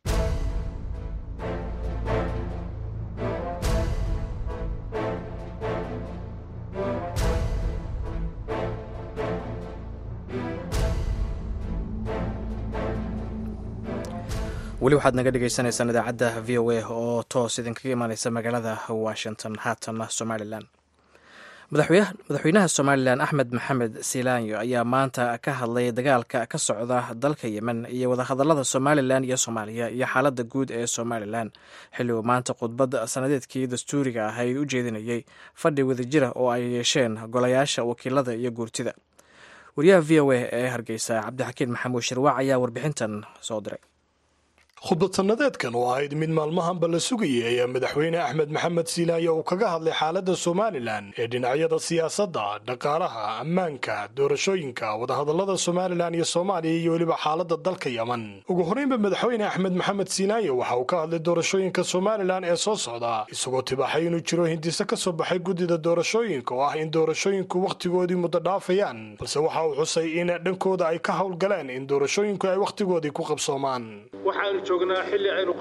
weli waxaad naga dhegeysaneysaan idaacadda v o a oo toos idinkaga imaaneysa magaalada washington haatanna somalilan madaxweynaha somalilan axmed maxamed silaanyo ayaa maanta ka hadlay dagaalka ka socda dalka yemen iyo wadahadalada somalilan iyo soomaaliya iyo xaaladda guud ee somalilan xilli uu maanta khudbad sanadeedkii dastuuriga ahayd u jeedinayey fadhi wadajira oo ay yeesheen golayaasha wakiilada iyo guurtida wariyaha v o a ee hargeysa cabdixakiin maxamuud shirwaac ayaa warbixintan soo diray khudbad sannadeedkan oo ahayd mid maalmahanba la sugayay ayaa madaxweyne axmed maxamed siilaayo uu kaga hadlay xaaladda somalilan ee dhinacyada siyaasadda dhaqaalaha ammaanka doorashooyinka wadahadallada somalilan iyo soomaaliya iyo weliba xaaladda dalka yeman ugu horreynba madaxweyne axmed maxamed siilaayo waxa uu ka hadlay doorashooyinka somalilan ee soo socda isagoo tibaaxay inuu jiro hindiso ka soo baxay guddida doorashooyinka oo ah in doorashooyinku wakhtigoodii muddo dhaafayaan balse waxa uu xusay in dhankooda ay ka howlgaleen in doorashooyinku ay wakhtigoodii ku qabsoomaan joognaa xilli aynu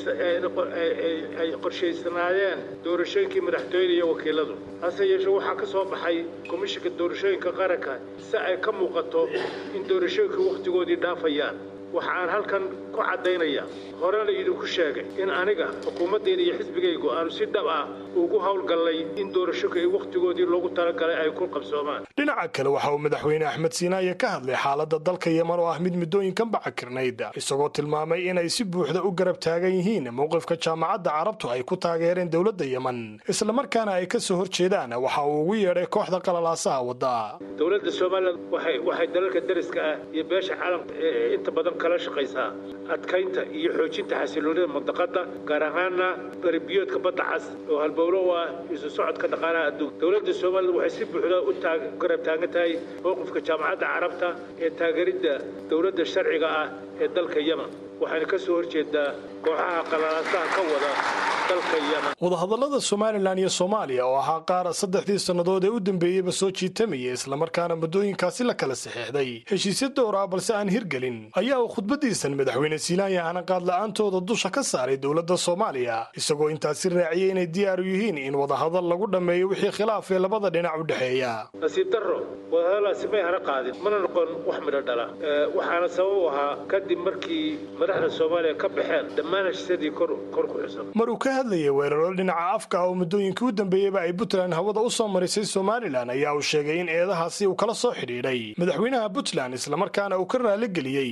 ay qorshaysanaayeen doorashooyinkii madaxtooyada iyo wakiiladu hase yeeshee waxaa ka soo baxay komishinka doorashooyinka qaranka si ay ka muuqato in doorashooyinka wakhtigoodii dhaafayaan waxa aan halkan ku caddaynaya horena idinku sheegay in aniga xukuumaddayda iyo xisbigaygu aanu si dhab ah ugu howlgallay in doorashooyinka ay wakhtigoodii loogu talagalay ay ku qabsoomaan dhinaca kale waxa uu madaxweyne axmed siinaaye ka hadlay xaaladda dalka yeman oo ah mid muddooyinkan bacakirnayd isagoo tilmaamay inay si buuxda u garab taagan yihiin mowqifka jaamacadda carabtu ay ku taageereen dowladda yeman islamarkaana ay ka soo horjeedaan waxa uu ugu yeedhay kooxda qalalaasaha wadda dowladda somalilan waxay waxay dalalka dariska ah iyo beesha caalamka inta badan kala shaqaysaa adkaynta iyo xoojinta xasiloonida mandaqada gaar ahaana baribiyoodka badda cas oo halbowlo u ah isu socodka dhaqaalaha adduunka dowladda somalilan waxay si buuxda u garab taagan tahay mowqifka jaamacadda carabta ee taageeridda dowladda sharciga ah ee dalka yemen waxayna ka soo horjeedaa kooxaha qalalaasaha ka wada dalka yemen wadahadallada somalilan iyo soomaaliya oo ahaa qaar saddexdii sannadood ee u dambeeyeyba soo jiitamaya islamarkaana muddooyinkaasi la kala saxeexday heshiisya dowr ah balse aan hirgelin ayaa uu khudbadiisan madaxweyne silaanya hanaqaad la-aantooda dusha ka saaray dowladda soomaaliya isagoo intaasi raaciyey inay diyaar u yihiin in wadahadal lagu dhammeeyo wixii khilaaf ee labada dhinac u dhexeeya nasiib darro wadahadalaasi may hana qaadin mana noqon wax midho dhala waxaana sabab u ahaa kadib markii madaxda soomaaliya ka baxeen dhammaan heshiisyadii kor ku xusan mar uu ka hadlayay weeraro dhinaca afka oo muddooyinkii u dambeeyeyba ay puntland hawada u soo marisay somalilan ayaa uu sheegay in eedahaasi uu kala soo xidhiidhay madaxweynaha puntland islamarkaana uu ka raaligeliyey khudbad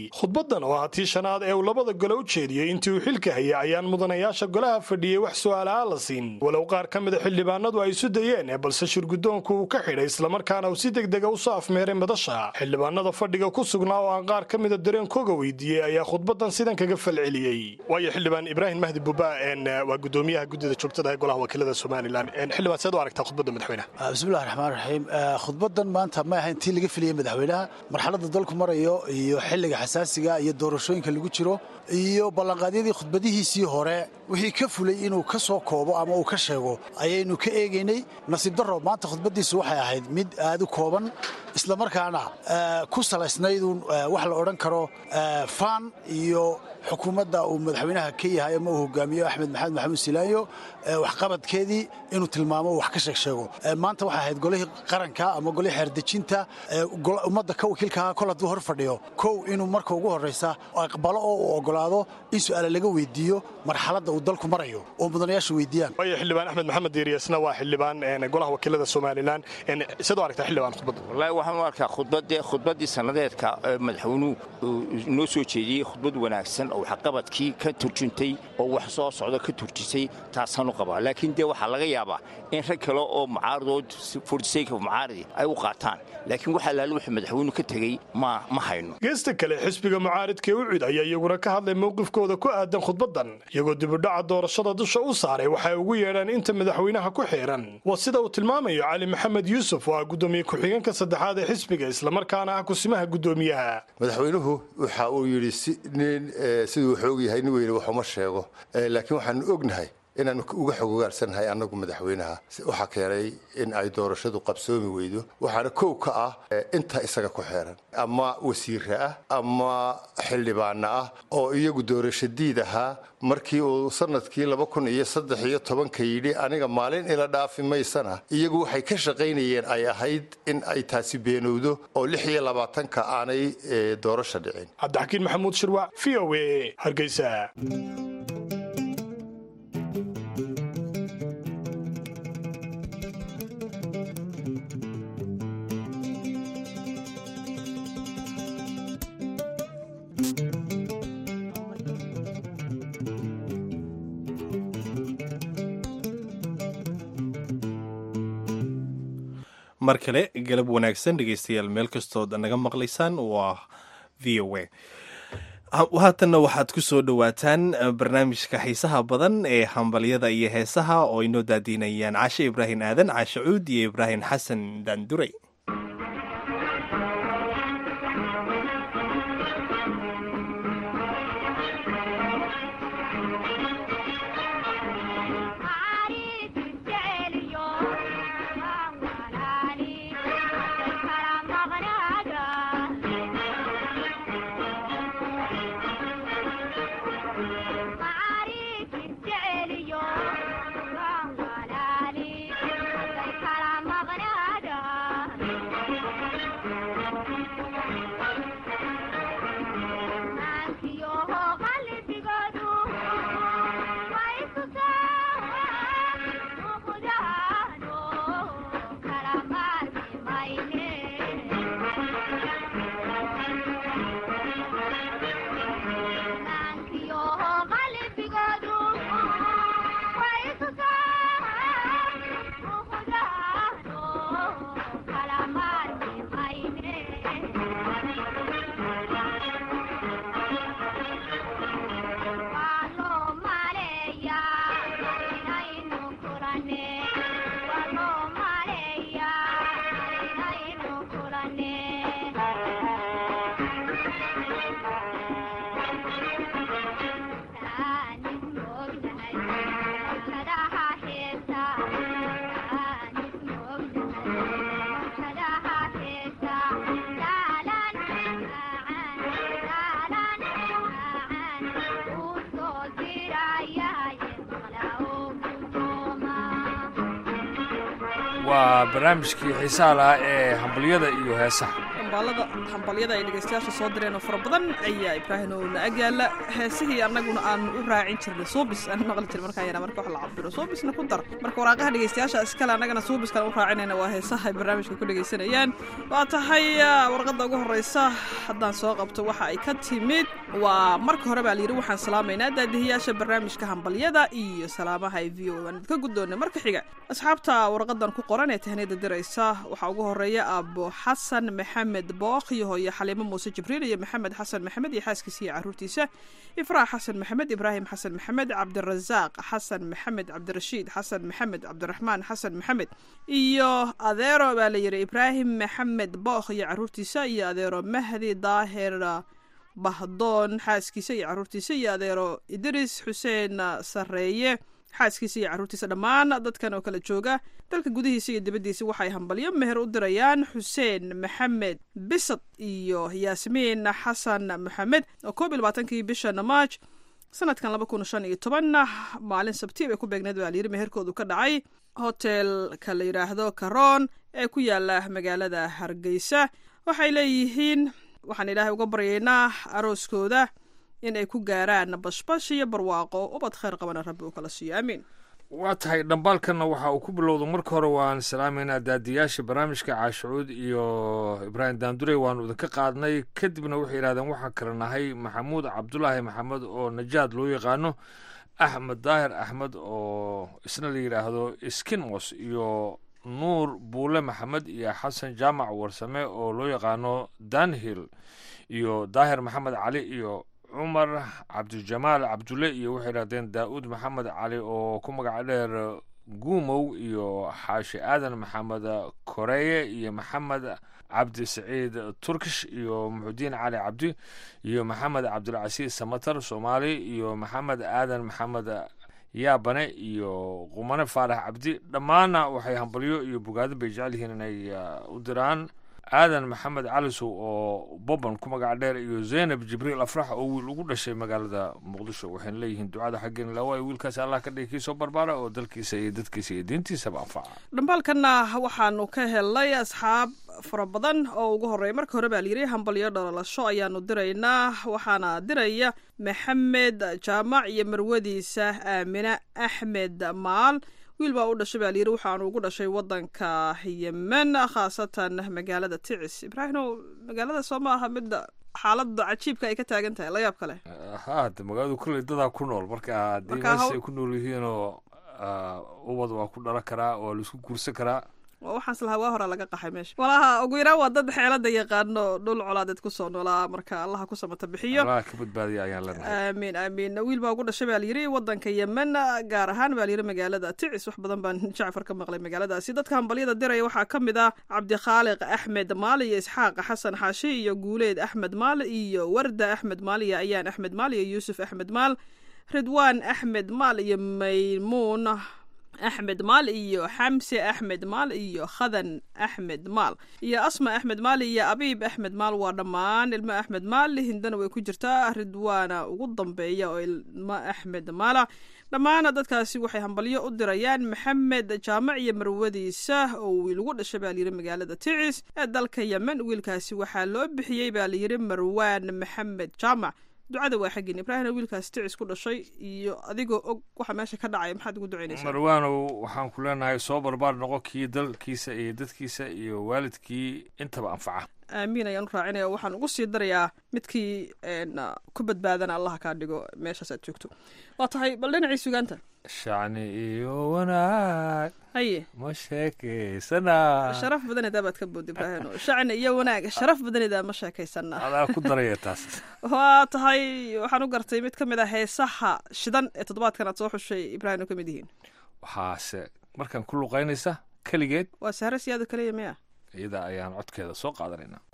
khudbaddan oo ah tii shanaad ee uu labada gole u jeediyey intii uu xilka hayay ayaan mudanayaasha golaha fadhiyey wax su'aalaha la siin walow qaar ka mida xildhibaanadu ay isu dayeen balse shirguddoonku uu ka xidhay islamarkaana uu si degdega u soo afmeeray madasha xildhibaanada fadhiga ku sugnaa oo aan qaar ka mida dareenkooga weydiiyey ayaa khudbaddan sidan kaga falceliyey waayo xildhibaan ibraahim mahdi buba waa gudoomiyaha guddida joogtada ee golaha wakiilada somalilan xildhibaan seed u aragtaa khudbadda madaxweynaha bismillahi raxmaan raxiim khudbaddan maanta ma ahayn tii laga filiyey madaxweynaha marxaladda dalku marayo iyo xilliga xasaasiga iyo doorashooyinka lagu jiro iyo ballanqaadyadii khudbadihiisii hore wixii ka fulay inuu ka soo koobo ama uu ka sheego ayaynu ka eegaynay nasiib darro maanta khudbaddiisu waxay ahayd mid aad u kooban islamarkaana ku salaysnaydun wax la odhan karo faan iyo xukuumadda uu madaxweynaha ka yahay ama uu hogaamiyo axmed maxamed maxamuud silaayo waxqabadkeedii inuu tilmaamo wax ka sheeg sheego maanta waxay ahayd golihii qaranka ama golihii xeerdejinta ummadda ka wakiilkaha kol hadduu hor fadhiyo kow inuu marka ugu horraysa aqbalo oo uu ogolaado in su'aale laga weydiiyo marxaladda uu dalku marayo oo mudanayaashu weydiiyaan waayo xildhibaan axmed maxamed diiriyasna waa xildhibaan golaha wakiilada somalilan siad u aragtaa xildhibaan khudbadda wallaahi waxaan u arkaa khudbadde khudbaddii sannadeedka madaxweynuhu noo soo jeediyey khudbad wanaagsan oo waxqabadkii ka turjuntay oo wax soo socda ka turjisay taasaan u qabaa laakiin dee waxaa laga yaabaa in rag kale oo mucaaradood fordisayka mucaaradi ay u qaataan laakiin waxaa laala wuxuu madaxweynuhu ka tegey ma ma hayno geesta kale xisbiga mucaaridkee u cid ayaa iyaguna ka hadlay mowqifkooda ku aadan khudbaddan iyagoo dibudhaca doorashada dusha u saaray waxay ugu yeedhaan inta madaxweynaha ku xiiran waa sida uu tilmaamayo cali maxamed yuusuf oo ah guddoomiye ku-xigeenka saddexaad ee xisbiga islamarkaana ah kusimaha guddoomiyaha madaxweynuhu waxa uu yidhi nin siduu xoog yahay nin weyne waxuma sheego laakiin waxaanu ognahay inaanu uga xogogaalsannahay annagu madaxweynaha waxaa keenay in ay doorashadu qabsoomi weydo waxaana kow ka ah inta isaga ku xeeran ama wasiire ah ama xildhibaana ah oo iyagu doorasho diid ahaa markii uu sanadkii laba kun iyo saddex iyo tobanka yidhi aniga maalin ila dhaafi maysana iyagu waxay ka shaqaynayeen ay ahayd in ay taasi beenowdo oo lix iyo labaatanka aanay doorasho dhicin cabdixakiin maxamuud shirwac v o a hargeysa mar kale galab wanaagsan dhegeystayaal meel kastood naga maqlaysaan waa v o a haatanna waxaad ku soo dhowaataan barnaamijka xiisaha badan ee hambalyada iyo heesaha oo inoo daadiinayaan caashe ibraahim aadan caashe cuud iyo ibraahim xasan daanduray waa barnaamijkii xiisaha lahaa ee hambalyada iyo heesaha dhambaalada hambalyada ay dhegaystayaasha soo direen oo fara badan ayaa ibraahim oo na agyaala heesihii annaguna aanu u raacin jirnay suubis aan maqli jirin markaa yana marka wax la cabiro suubisna ku dar marka waraaqaha dhegaystayaasha iskale annagana suubiskan u raacinayna waa heesaha ay barnaamijka ku dhegaysanayaan waa tahay warqadda ugu horreysa haddaan soo qabto waxa ay ka timid waa marka hore baa layidhi waxaan salaamaynaa daadihiyaasha barnaamijka hambalyada iyo salaamaha ay v o aan idinka guddoonay marka xiga asxaabta warqadan ku qoran ee tahniyada diraysa waxaa ugu horeeya aabo xasan maxamed bookh iyo hooye xaliimo muuse jibriil iyo maxamed xasan maxamed iyo xaaskiisa iyo caruurtiisa ifraax xasan maxamed ibraahim xasan maxamed cabdirasaaq xasan maxamed cabdirashiid xasan maxamed cabdiraxmaan xasan maxamed iyo adeero baa layidhi ibraahim maxamed bookh iyo caruurtiisa iyo adeero mahdi daahir bahdoon xaaskiisa iyo caruurtiisa iyo adeero idris xuseen sareeye xaaskiisa iyo caruurtiisa dhammaan dadkan oo kala jooga dalka gudihiisa iyo dibaddiisa waxay hambalyo meher u dirayaan xuseen maxamed bisad iyo yaasmiin xasan maxamed oo koob iyo labaatankii bishan maaj sanadkan laba kun shan iyo toban maalin sabti bay ku beegneed baa layidhi meherkoodu ka dhacay hotelka la yidhaahdo karoon ee ku yaala magaalada hargeysa waxay leeyihiin waxaan ilaahay uga baryaynaa arooskooda in ay ku gaaraan bashbash iyo barwaaqo ubad khayr qabana rabbi uu kala siiyo aamiin waa tahay dhambaalkanna waxa uu ku bilowda marka hore waan salaamaynaa daadiyaasha barnaamijka caashucuud iyo ibraahim daandurey waanu idinka qaadnay kadibna waxay yidhahdeen waxaan kala nahay maxamuud cabdulaahi maxamed oo najaad loo yaqaano axmed daahir axmed oo isna la yidhaahdo skinmos iyo nuur buule maxamed iyo xasan jaamac warsame oo loo yaqaano danhill iyo daahir maxamed cali iyo cumar cabdijamaal cabdulle iyo waxay yidhahdeen daa'uud maxamed cali oo ku magaca dheer guumow iyo xaashi aadan maxamed koreeye iyo maxamed cabdi saciid turkish iyo muxudiin cali cabdi iyo maxamed cabdilcasiis samatar soomaali iyo maxamed aadan maxamed yaabane iyo qumane faarax cabdi dhammaanna waxay hambalyo iyo bogaadin bay jecel yihiin inay u diraan aadan maxamed calisow oo boban ku magac dheer iyo zaynab jibriil afrax oo wiil ugu dhashay magaalada muqdisho waxayna leeyihiin ducada xaggeen lawaayo wiilkaasi allah ka dhigi kii soo barbaara oo dalkiisa iyo dadkiisa iyo diintiisaba anfaca dhambaalkanna waxaanu ka helnay asxaab fara badan oo ugu horreeya marka hore baa layidhi hambalyo dhalalasho ayaanu diraynaa waxaana diraya maxamed jaamac iyo marwadiisa aamine axmed maal wiil baa u dhashay baa layidhi waxaanu ugu dhashay waddanka yemen khaasatan magaalada ticis ibraahimow magaalada soo ma aha midda xaaladda cajiibka ay ka taagan tahay la yaab kale ha de magaaladu kulley dadaa ku nool marka haddii meesha ay ku nool yihiinoo ubad waa ku dhalan karaa waa laisku guursan karaa waxaans lahaa waa horaa laga qaxay meesha walaha ugu yaraan waa dad xeelada yaqaano dhul colaadeed kusoo noolaa marka allaha ku samata bixiyo allaha ka badbaadiya ayaan leenahay aamiin aamiin wiil baa ugu dhashay baa layidhi waddanka yemen gaar ahaan baa layidhi magaalada ticis wax badan baan jacfar ka maqlay magaaladaasi dadka hambalyada diraya waxaa ka mid ah cabdikhaaliq axmed maali iyo isxaaq xasan xaashi iyo guuleed axmed maal iyo warda axmed maal iyo ayaan axmed maal iyo yuusuf axmed maal ridwaan axmed maal iyo maymuun axmed maal iyo xamse axmed maal iyo khadan axmed maal iyo asma axmed maal iyo abiib axmed maal waa dhammaan ilmo axmed maal hindana way ku jirtaa ridwaana ugu dambeeya oo ilmo axmed maala dhammaan dadkaasi waxay hambalyo u dirayaan maxamed jaamac iyo marwadiisa oo wiil ugu dhashay baa layidhi magaalada ticis ee dalka yemen wiilkaasi waxaa loo bixiyey baa layidhi marwaan maxamed jaamac ducada waa xaggin ibraahimna wiilkaas ticis ku dhashay iyo adigoo og waxa meesha ka dhacay maxaad ugu ducaynaysaa marwaanow waxaan ku leenahay soo barbaar noqo kii dalkiisa iyo dadkiisa iyo waalidkii intaba anfaca aamiin ayaan u raacinaya waxaan ugu sii darayaa midkii ku badbaadana allah kaa dhigo meeshaas aad joogto waa tahay bal dhinacii sugaanta shacni iyo wanaag haye ma sheekaysanaa sharaf badanida baad ka bood ibraahim shacni iyo wanaag sharaf badanida ma sheekaysanaa adaa ku daraya taas waa tahay waxaan u gartay mid ka mid ah heesaha shidan ee toddobaadkan aad soo xushay ibraahim oo ka mid yihiin waxaase markaan ku luqaynaysa keligeed waa sahre siyaado kaliya miya iyada ayaan codkeeda soo qaadanaynaa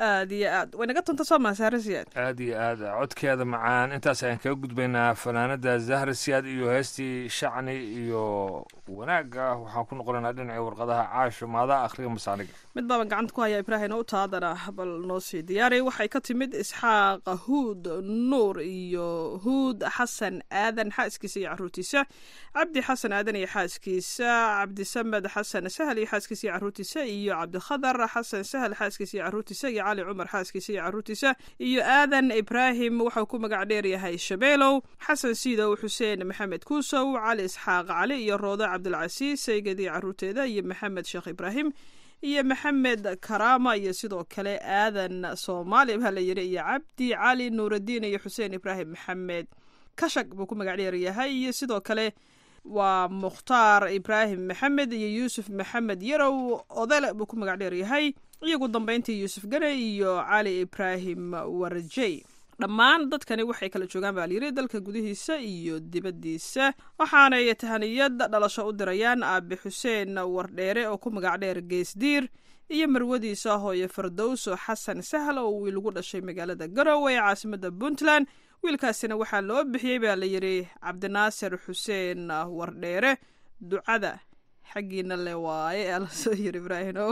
aad iyo aad way naga tunta soo maha sahre siyaad aad iyo aad codkeeda macaan intaas ayaan kaga gudbaynaa fanaanada zahra siyaad iyo heestii shacni iyo wanaagga waxaan ku noqonaynaa dhinacii warqadaha caasho maadaa akhriga masaaniga mid baaban gacanta ku hayaa ibraahim u taadana bal noo sii diyaari waxay ka timid isxaaq huud nuur iyo huud xasan aadan xaaskiisa iyo caruurtiisa cabdi xasan aadan iyo xaaskiisa cabdisamed xasan sahal iyo xaaskiisa iyo caruurtiisa iyo cabdikhadar xasan sahal xaaskiisa iyo caruurtiisa iyo cali cumar xaaskiisa iyo caruurtiisa iyo aadan ibraahim waxau ku magac dheeryahay shabeelow xasan siidow xuseen maxamed kuusow cali isxaaq cali iyo roodo cabdilcasiis saygadii caruurteeda iyo maxamed sheekh ibraahim iyo maxamed karaama iyo sidoo kale aadan soomaali baa la yidhi iyo cabdi cali nuuraddiin iyo xuseen ibraahim maxamed kashag buu ku magac dheeryahay iyo sidoo kale waa mukhtaar ibraahim maxamed iyo yuusuf maxamed yarow odele buu ku magac dheeryahay iyagu dambeyntii yuusuf gane iyo cali ibraahim warjey dhammaan dadkani waxay kala joogaan baa layidhi dalka gudihiisa iyo dibaddiisa waxaanay tahaniyad dhalasho u dirayaan aabe xuseen wardheere oo ku magac dheer geesdiir iyo marwadiisa hooye fardowso xasan sahal oo wiil ugu dhashay magaalada garowe ee caasimada puntland wiilkaasina waxaa loo bixiyey baa la yidhi cabdinaasir xuseen wardheere ducada xaggiina le waaye aa lasoo yiri ibraahino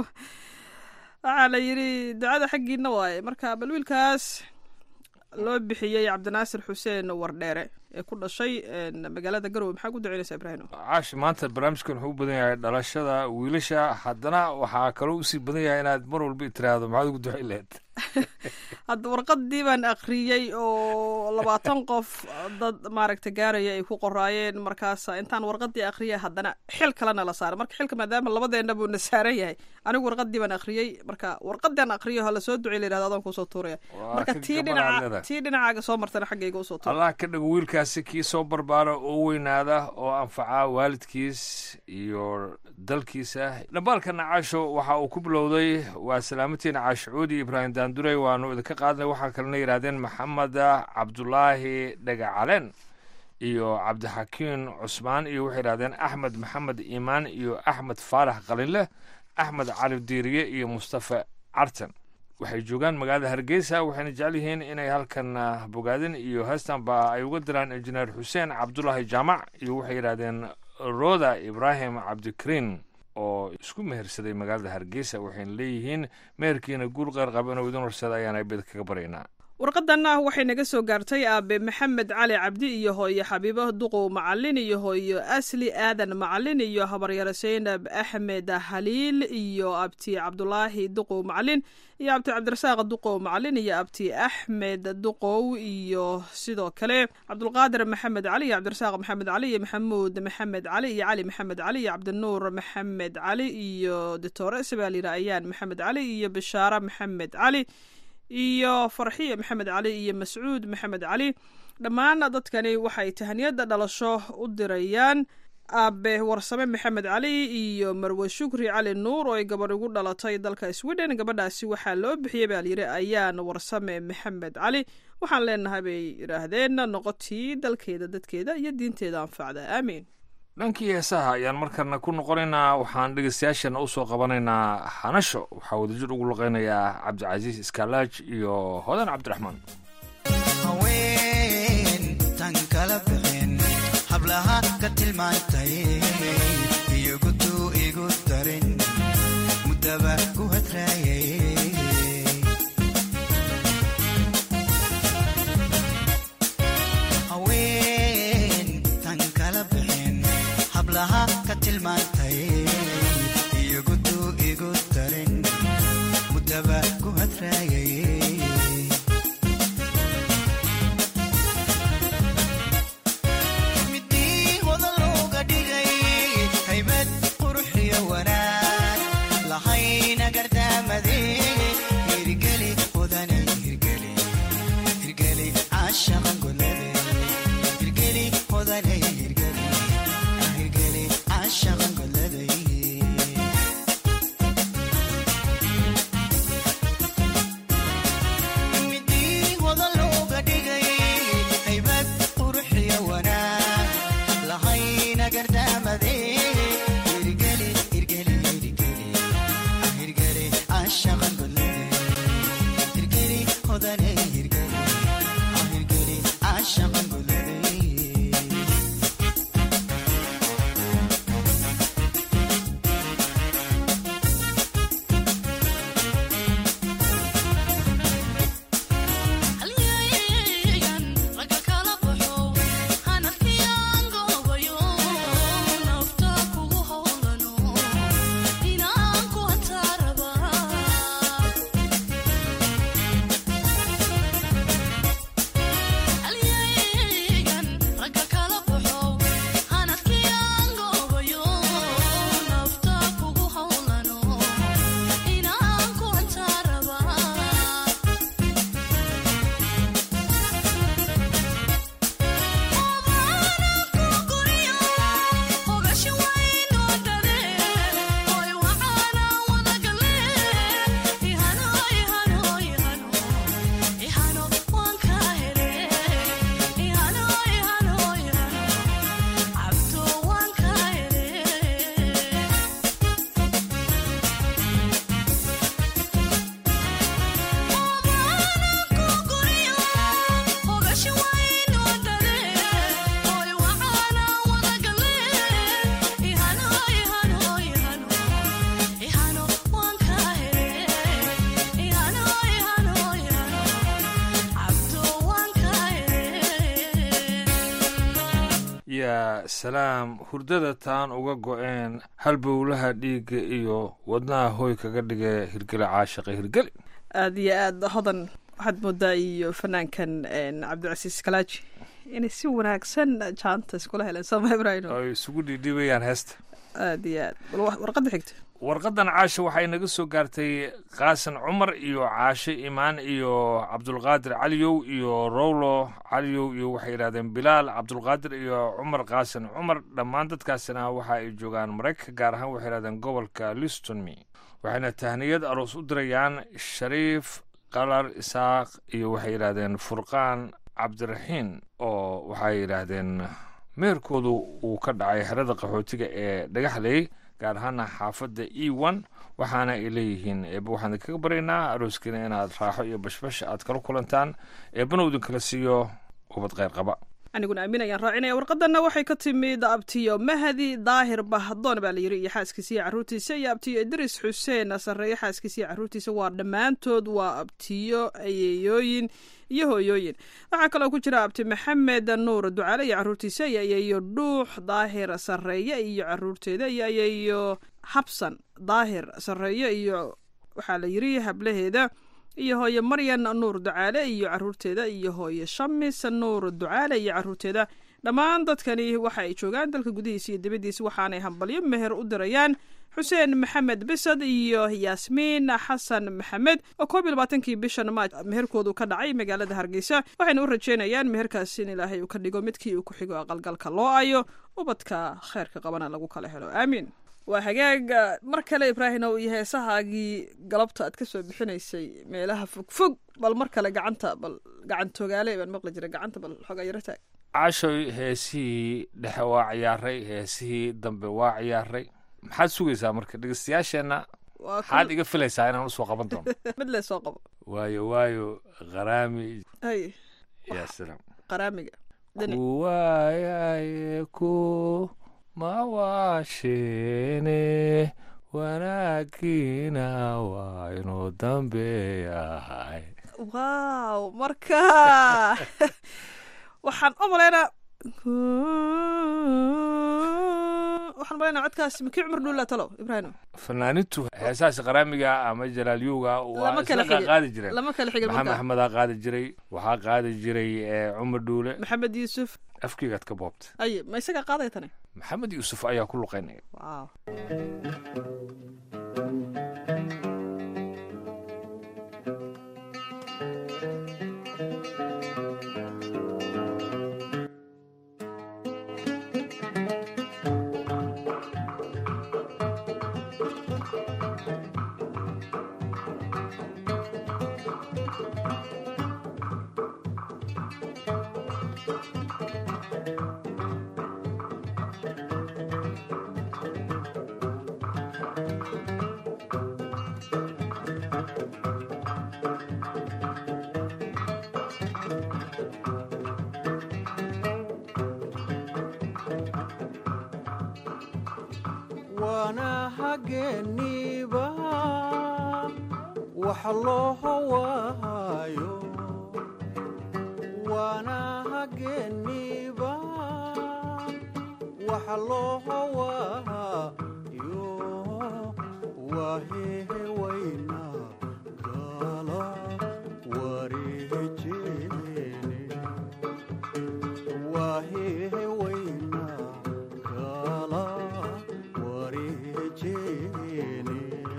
waxaa la yidhi ducada xaggiina waaye marka bal wiilkaas loo bixiyey cabdinaasir xuseen wardheere ee ku dhashay magaalada garowe maxaa ku duceynaysaa ibraahino caashi maanta barnaamijkan wuxuu u badan yahay dhalashada wiilasha haddana waxaa kaloo usii badan yahay inaad mar walba tiraahdo maxaad ugu duceyn lahayd hadda warqadii baan akhriyey oo labaatan qof dad maaragta gaaraya ay ku qoraayeen markaas intaan warqadii akhriyay haddana xil kalena la saaray marka xilka maadaama labadeena buu na saaran yahay anigu warqadii baan akhriyey marka warqadian akriyo ha lasoo ducey la yirahdo adaan kusoo tuuraya marka tii dhinaca tii dhinacaaga soo martana xaggayga usoo tuura allah ka dhago wiilkaasi kii soo barbaara oo weynaada oo anfaca waalidkiis iyo dalkiisa dhambaalkana caasho waxa uu ku bilowday waa salaamatiina caashicuudi ibraahim daandurey waanu idinka qaadnay waxaa kalena yidhahdeen maxamed cabdulaahi dhagacaleen iyo cabdixakiin cusmaan iyo waxay yidhahdeen axmed maxamed iimaan iyo axmed faarax qalinleh axmed cali diiriye iyo mustafa cartan waxay joogaan magaalada hargeysa waxayna jecel yihiin inay halkan bogaadin iyo heestanba ay uga diraan injineer xuseen cabdulaahi jaamac iyo waxay yidhahdeen roda ibraahim cabdikariin oo isku mehersaday magaalada hargeysa waxayna leeyihiin meherkiina guul qeyr qaba inuu idin horsada ayaana bid kaga baryaynaa warqadanna waxay naga soo gaartay aabe maxamed cali cabdi iyo hooye xabiibo duqow macalin iyo hooyo asli aadan macalin iyo habaryaro saynab axmed haliil iyo abti cabdulaahi duqow macalin iyo abti cabdirasaaq duqow macalin iyo abti axmed duqow iyo sidoo kale cabdulqaadir maxamed cali iyo cabdirasaaq maxamed cali iyo maxamuud maxamed cali iyo cali maxamed cali iyo cabdinuur maxamed cali iyo ditore sabaalira ayaan maxamed cali iyo bishaara maxamed cali iyo farxiya maxamed cali iyo mascuud maxamed cali dhammaan dadkani waxay tahaniyada dhalasho u dirayaan aabe warsame maxamed cali iyo marwe shukri cali nuur oo ay gabadh ugu dhalatay dalka sweden gabadhaasi waxaa loo bixiyey baa layidhi ayaan warsame maxamed cali waxaan leenahay bay yidhaahdeen noqotii dalkeeda dadkeeda iyo diinteeda anfacda aamiin dhankii heesaha ayaan markana ku noqonaynaa waxaan dhegeystayaashana usoo qabanaynaa hanasho waxaa wadajir ugu luqeynayaa cabdicasiis iskaalaaj iyo hodan cabdiraxmaan haween tan kala bixin hablaha ka tilmaantay iyogutu igu darin mudaba ku hadraayay hablaha ka tilmaantay iyogutu igu darin mudaba ku hadraayay midii hodan looga dhigay haybad quruxiyo wanaag lahayna gardaamade hirgeli hodane hirgeli hirgeli caashaqan golade hirgeli hodane hirgeli midii hodan looga dhigay haybad quruxiyo wanaag lahayna gardaamade hirgeli hirgeli hirgeli hirgeli caashaqan golade yaa salaam hurdada taan uga go-een halbowlaha dhiigga iyo wadnaha hooy kaga dhige hirgele caashaqa hirgeli aada iyo aada hodan waxaad moodaa iyo fanaankan cabdicasiis kalaaji inay si wanaagsan jaanta iskula heleen sooma ibrahim ay isugu dhiidhiibayaan heesta aada iyo aad bal wa- warqadda xigta warqadan caasha waxay naga soo gaartay qaasan cumar iyo caashe imaan iyo cabdulqaadir caliyow iyo rowlo caliyow iyo waxay yidhahdeen bilaal cabdulqaadir iyo cumar qaasan cumar dhammaan dadkaasina waxa ay joogaan maraykanka gaar ahaan waxay yidhahdeen gobolka listonme waxayna tahniyad aroos u dirayaan shariif qalar isaaq iyo waxay yidhahdeen furqaan cabdiraxiin oo waxay yidhaahdeen meherkoodu uu ka dhacay xerada qaxootiga ee dhagaxley gaar ahaana xaafadda e one waxaana ay leeyihiin eeba waxaan idinkaga baryaynaa arooskiina inaad raaxo iyo bashbash aad kala kulantaan eebana uu idinkala siiyo ubad kheyr qaba aniguna aamin ayaan raacinaya warqadanna waxay ka timid abtiyo mahdi daahir bahdoon baa la yidhi iyo xaaskiisa iyo carruurtiisa iyo abtiyo idris xuseen sarreeye xaaskiisa iyo carruurtiisa waa dhammaantood waa abtiyo ayeeyooyin iyo hooyooyin waxaa kaloo ku jira abti maxamed nuur ducaale iyo carruurtiisa iyo ayeeyo dhuux daahir sarreeye iyo carruurteeda iyo ayeeyo habsan daahir sarreeye iyo waxaa la yidhi hablaheeda iyo hooye maryan nuur ducaale iyo carruurteeda iyo hooye shamis nuur ducaale iyo carruurteeda dhammaan dadkani waxa ay joogaan dalka gudihiisa iyo dibaddiisa waxaanay hambalyo meher u dirayaan xuseen maxamed bisad iyo yaasmiin xasan maxamed oo koob iyo labaatankii bishan maaj meherkoodu ka dhacay magaalada hargeysa waxayna u rajeynayaan meherkaas in ilaahay uu ka dhigo midkii uu ku xigo aqalgalka loo ayo ubadka kheyrka qabana lagu kala helo aamiin waa hagaag mar kale ibraahimow iyo heesahaagii galabta aad ka soo bixinaysay meelaha fogfog bal mar kale gacanta bal gacantogaale baan maqli jiray gacanta bal xogaa yaro taag cashoy heesihii dhexe waa ciyaaray heesihii dambe waa ciyaaray maxaad sugaysaa marka dhegeystayaasheenna Waa kul- maxaad iga filaysaa inaan usoo qaban doono mid lee soo qabo waayo waayo qaraami hay yaa salaam qaraamiga dhinac kuwaayaye ku mawaasheene wanaagiina waa inuu dambeeyahay wow marka waxaan u malaynaa waxaan malaynaa codkaas makii cumar dhuulla talow ibraahim fanaanintu heesahaas qaraamiga ama jalaalyowga waa Lama kala isla xigin. qaadi jireen Lama kala xigin maxamed markaa. axmedaa qaadi jiray waxaa qaadi jiray eh, cumar dhuule maxamed yuusuf afkiigaad ka boobta ay ma isagaa qaadaya tani maxamed yuusuf ayaa ku luqaynaya wow waana hageeniiba wax loo hawaayo waana hageeniiba wax loo hawaayo wahehe wayna gala wareejeene wahehe wayna gala wareejeene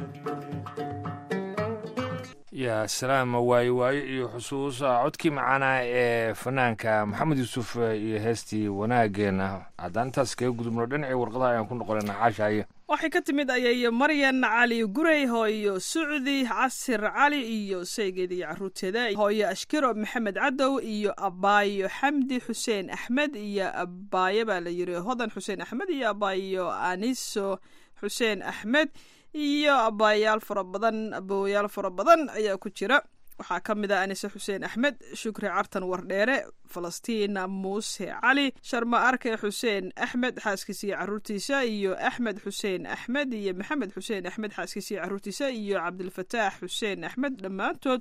yaa salaama waayo waayo iyo xusuusa codkii macaanaa ee fanaanka maxamed yuusuf iyo heestii wanaageena haddaan intaas kaga gudubno dhinacii warqadaha ayaan ku noqonaynaa caashaaye waxay ka timid ayay maryan cali gurey hooyo sucdi casir cali iyo saygeeda iyo caruurteeda hooyo ashkiro maxamed cadow iyo abaayo xamdi xuseen axmed iyo abaayo baa la yiri hodan xuseen axmed iyo abaayo aniso xuseen axmed iyo abaayaal fara badan abooyaal fara badan ayaa ku jira waxaa ka mid ah anise xuseen axmed shukri cartan wardheere falastiin muuse cali sharma arke xuseen axmed xaaskiisa iyo caruurtiisa iyo axmed xuseen axmed iyo maxamed xuseen axmed xaaskiisa iyo caruurtiisa iyo cabdilfataax xuseen axmed dhammaantood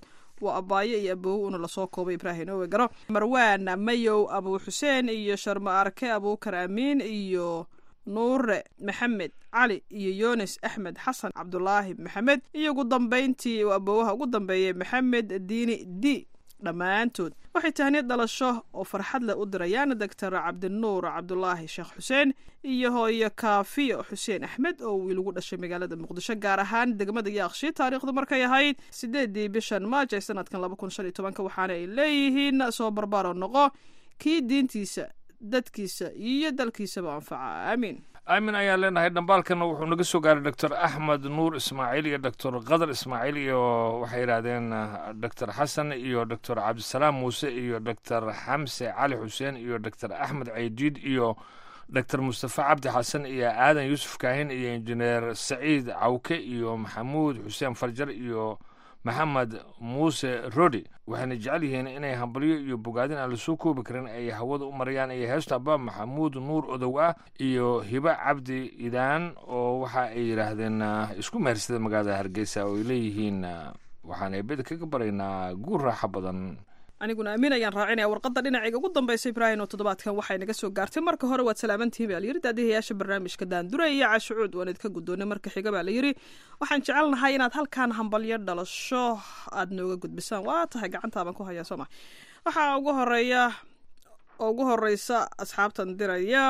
waa abaayo iyo aboowe una lasoo koobay ibraahim owe garo marwaan mayow abuu xuseen iyo sharmo arke abuukar amiin iyo nuure maxamed cali iyo yunis axmed xasan cabdulaahi maxamed iyo ugu dambayntii uu aboowaha ugu dambeeyay maxamed diini d dhammaantood waxay tahniyad dhalasho oo farxad leh u dirayaan doctor cabdinuur cabdulaahi sheekh xuseen iyo hooyo kaafiyo xuseen axmed oo wiil ugu dhashay magaalada muqdisho gaar ahaan degmada yaaqshi taariikhdu markay ahayd sideedii bishan maaj ee sanadkan laba kun shan iyo tobanka waxaana ay leeyihiin soo barbaaro noqo kii diintiisa dadkiisa iyo dalkiisaba anfaca aamiin aamin ayaan leenahay dhambaalkana wuxuu naga soo gaaray doctor axmed nuur ismaaciil iyo doctor qadar ismaaciil iyo waxay yidhaahdeen doctor xasan iyo doctor cabdisalaam muuse iyo doctor xamse cali xuseen iyo doctor axmed caydiid iyo doctor mustafa cabdi xasan iyo aadan yuusuf kaahin iyo injineer saciid cawke iyo maxamuud xuseen farjar iyo maxamed muuse rodi waxayna jecel yihiin inay hambalyo iyo bogaadin aan lasoo koobi karin ay hawada u marayaan iyo heesta aba maxamuud nuur odow ah iyo hiba cabdi idaan oo waxa ay yidhaahdeen isku mehersada magaalada hargeysa oo ay leeyihiin waxaan eebeda kaga baraynaa guur raaxo badan aniguna aamin ayaan raacinaya warqadda dhinacayga ugu dambaysa ibraahim oo toddobaadkan waxay naga soo gaartay marka hore waad salaamantihiin baa layidhi daadihayaasha barnaamijka daandure iyo cashucuud waan idinka guddoonay marka xiga baa layidhi waxaan jecelnahay inaad halkan hambalyo dhalasho aad nooga gudbisaan waa tahay gacantaabaan ku hayaa soo ma waxaa ugu horeeya oo ugu horeysa asxaabtan diraya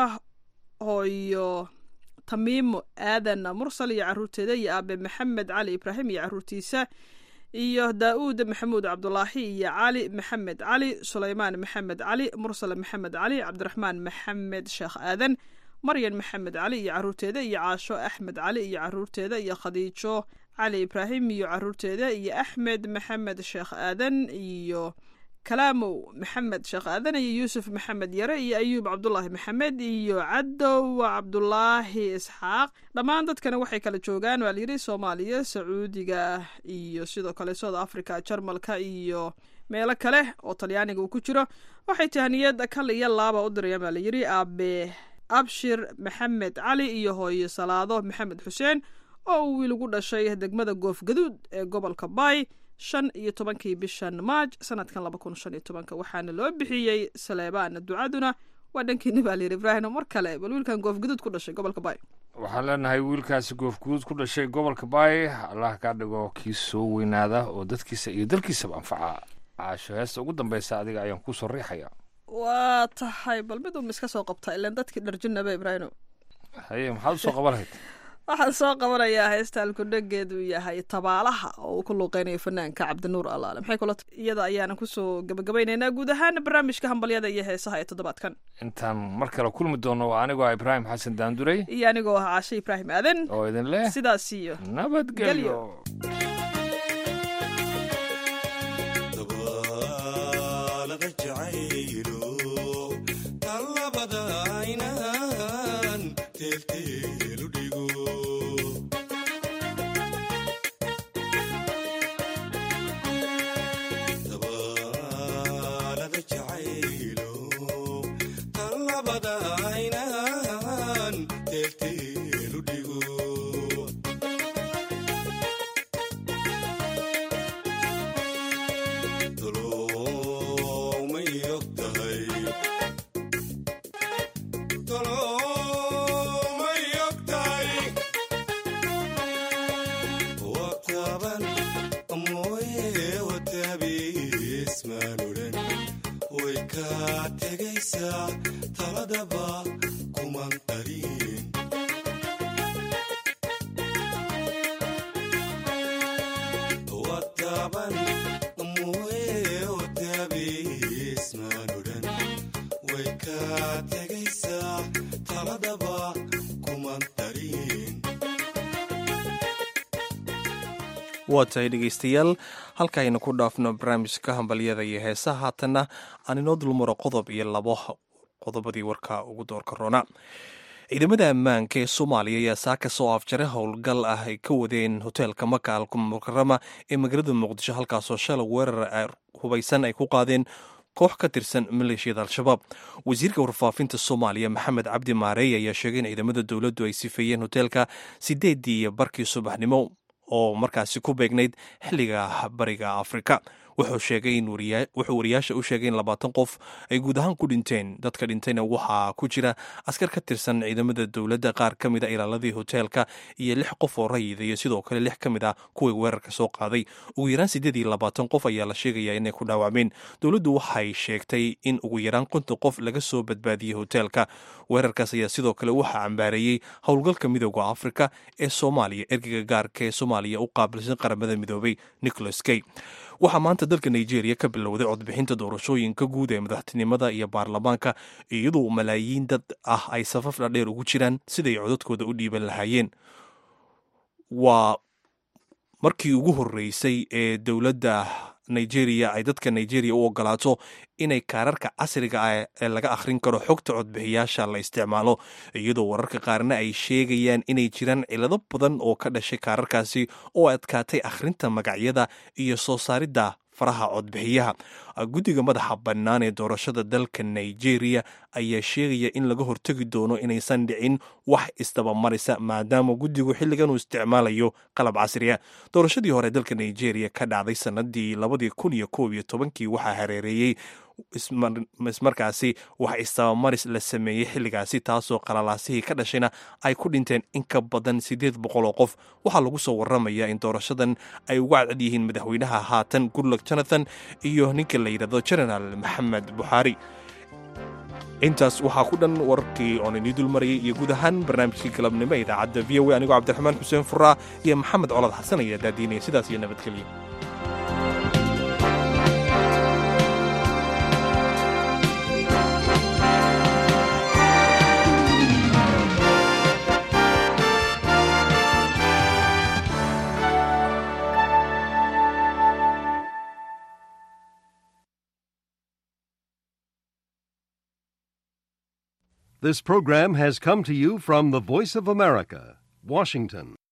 hooyo tamiimo aadan mursal iyo caruurteeda iyo aabe maxamed cali ibraahim iyo caruurtiisa iyo daa-uud maxamuud cabdulaahi iyo cali maxamed cali sulaymaan maxamed cali mursal maxamed cali cabdiraxmaan maxamed sheekh aadan maryan maxamed cali iyo caruurteeda iyo caasho axmed cali iyo caruurteeda iyo khadiijo cali ibraahim iyo caruurteeda iyo axmed maxamed sheekh aadan iyo kalaamow maxamed sheekh aadan iyo yuusuf maxamed yare iyo ayuub cabdulaahi maxamed iyo cadow cabdulaahi isxaaq dhammaan dadkana waxay kala joogaan waa layidhi soomaaliya sacuudiga iyo sidoo kale south africa jarmalka iyo meelo kale oo talyaaniga uu ku jiro waxay tahaniyad kal iyo laaba u dirayaan baa layidhi aabe abshir maxamed cali iyo hooyo salaado maxamed xuseen oo uu wiil ugu dhashay degmada goofgaduud ee gobolka baay shan iyo tobankii bishan maaj sanadkan laba kun shan iyo tobanka waxaana loo bixiyey saleebaan ducaduna waa dhankiina baa layidhi ibraahim mar kale bal wiilkan goofgaduud ku dhashay gobolka baay waxaan leenahay wiilkaasi goofguduud ku dhashay gobolka baay allah kaa dhigo kii soo weynaada oo dadkiisa iyo dalkiisaba anfaca caasho heesta ugu dambeysa adiga ayaan kusoo riixaya waa tahay bal mid uma iska soo qabta ilan dadkii dharjinaba ibraahim haye maxaad usoo qaban lahayd waxaan soo qabanayaa heesta alkudhageedu yahay tabaalaha oo uu ku luuqeynayo fanaanka cabdinuur allaale maxay kula iyada ayaana kusoo gabagabaynaynaa guud ahaan barnaamijka hambalyada iyo heesaha ee toddobaadkan intaan mar kale kulmi doono waa anigoo ah ibraahim xasan daandurey iyo anigoo ah caashe ibraahim aadan oo idin leh sidaas iyo nabadgelyo waa tahay dhegaystayaal halkaaynu ku dhaafno barnaamijka hambalyada iyo heesaha haatanna aan inoo dulmaro qodob iyo labo qodobadii warka ugu doorka roona ciidamada ammaanka ee soomaaliya ayaa saaka soo afjaray howlgal ah ay ka wadeen hoteelka maka al mukarama ee magaalada muqdisho halkaasoo shalay weerar hubaysan ay ku qaadeen koox ka tirsan maleeshiyada al-shabaab wasiirka warfaafinta soomaaliya maxamed cabdi maareey ayaa sheegay in ciidamada dowladdu ay sifeeyeen hoteelka sideedii iyo barkii subaxnimo oo markaasi ku beegnayd xilliga bariga afrika wuxuu sheegay in wuxuu wariyaasha u sheegay in labaatan qof ay guud ahaan ku dhinteen dadka dhintayna waxaa ku jira askar ka tirsan ciidamada dowladda qaar ka mid a ilaaladii hoteelka iyo lix qof oo rayida iyo sidoo kale lix ka mid ah kuwii weerarka soo qaaday ugu yaraan siddeed iyo labaatan qof ayaa la sheegayaa inay ku dhaawacmeen dowladdu waxay sheegtay in ugu yaraan konton qof laga soo badbaadiyey hoteelka weerarkaas ayaa sidoo kale waxaa cambaareeyey howlgalka midooda afrika ee soomaaliya ergeyga gaarka ee soomaaliya u qaabilsan qaramada midoobay nicholas kay waxaa maanta dalka nigeria ka bilowday codbixinta doorashooyinka guud ee madaxtinimada iyo baarlamaanka iyadoo malaayiin dad ah ay safaf dhadheer ugu jiraan siday codadkooda u dhiiban lahaayeen waa markii ugu horreysay ee dowladda nigeria ay dadka nigeria u ogolaato inay kaararka casriga ah ee laga akhrin karo xogta codbixiyaasha la isticmaalo iyadoo wararka qaarna ay sheegayaan inay jiraan cilado badan oo ka dhashay kaararkaasi oo adkaatay akhrinta magacyada iyo soo saaridda faraha codbixiyaha guddiga madaxa bannaan ee doorashada dalka nigeria ayaa sheegaya in laga hortegi doono inaysan dhicin wax isdabamarisa maadaama guddigu xilligan uu isticmaalayo qalab casriya doorashadii hore dalka nigeria ka dhacday sanadii labadii kun iyo koob iyo tobankii waxaa hareereeyey ismarkaasi wax istabamaris la sameeyey xilligaasi taasoo qalalaasihii ka dhashayna ay ku dhinteen in ka badan siddeed boqol oo qof waxaa lagu soo waramayaa in doorashadan ay uga cadcad yihiin madaxweynaha haatan goodluck jonathan iyo ninka la yidhahdo genaraal maxamed buxaari intaas waxaa ku dhan wararkii oon inii dulmarayay iyo guud ahaan barnaamijkii galabnimo ee idaacadda v o a anigoo cabdiraxmaan xuseen furaa iyo maxamed colad xasan ayaa daadiinaya sidaas iyo nabadgelya This program has come to you from the Voice of America, Washington.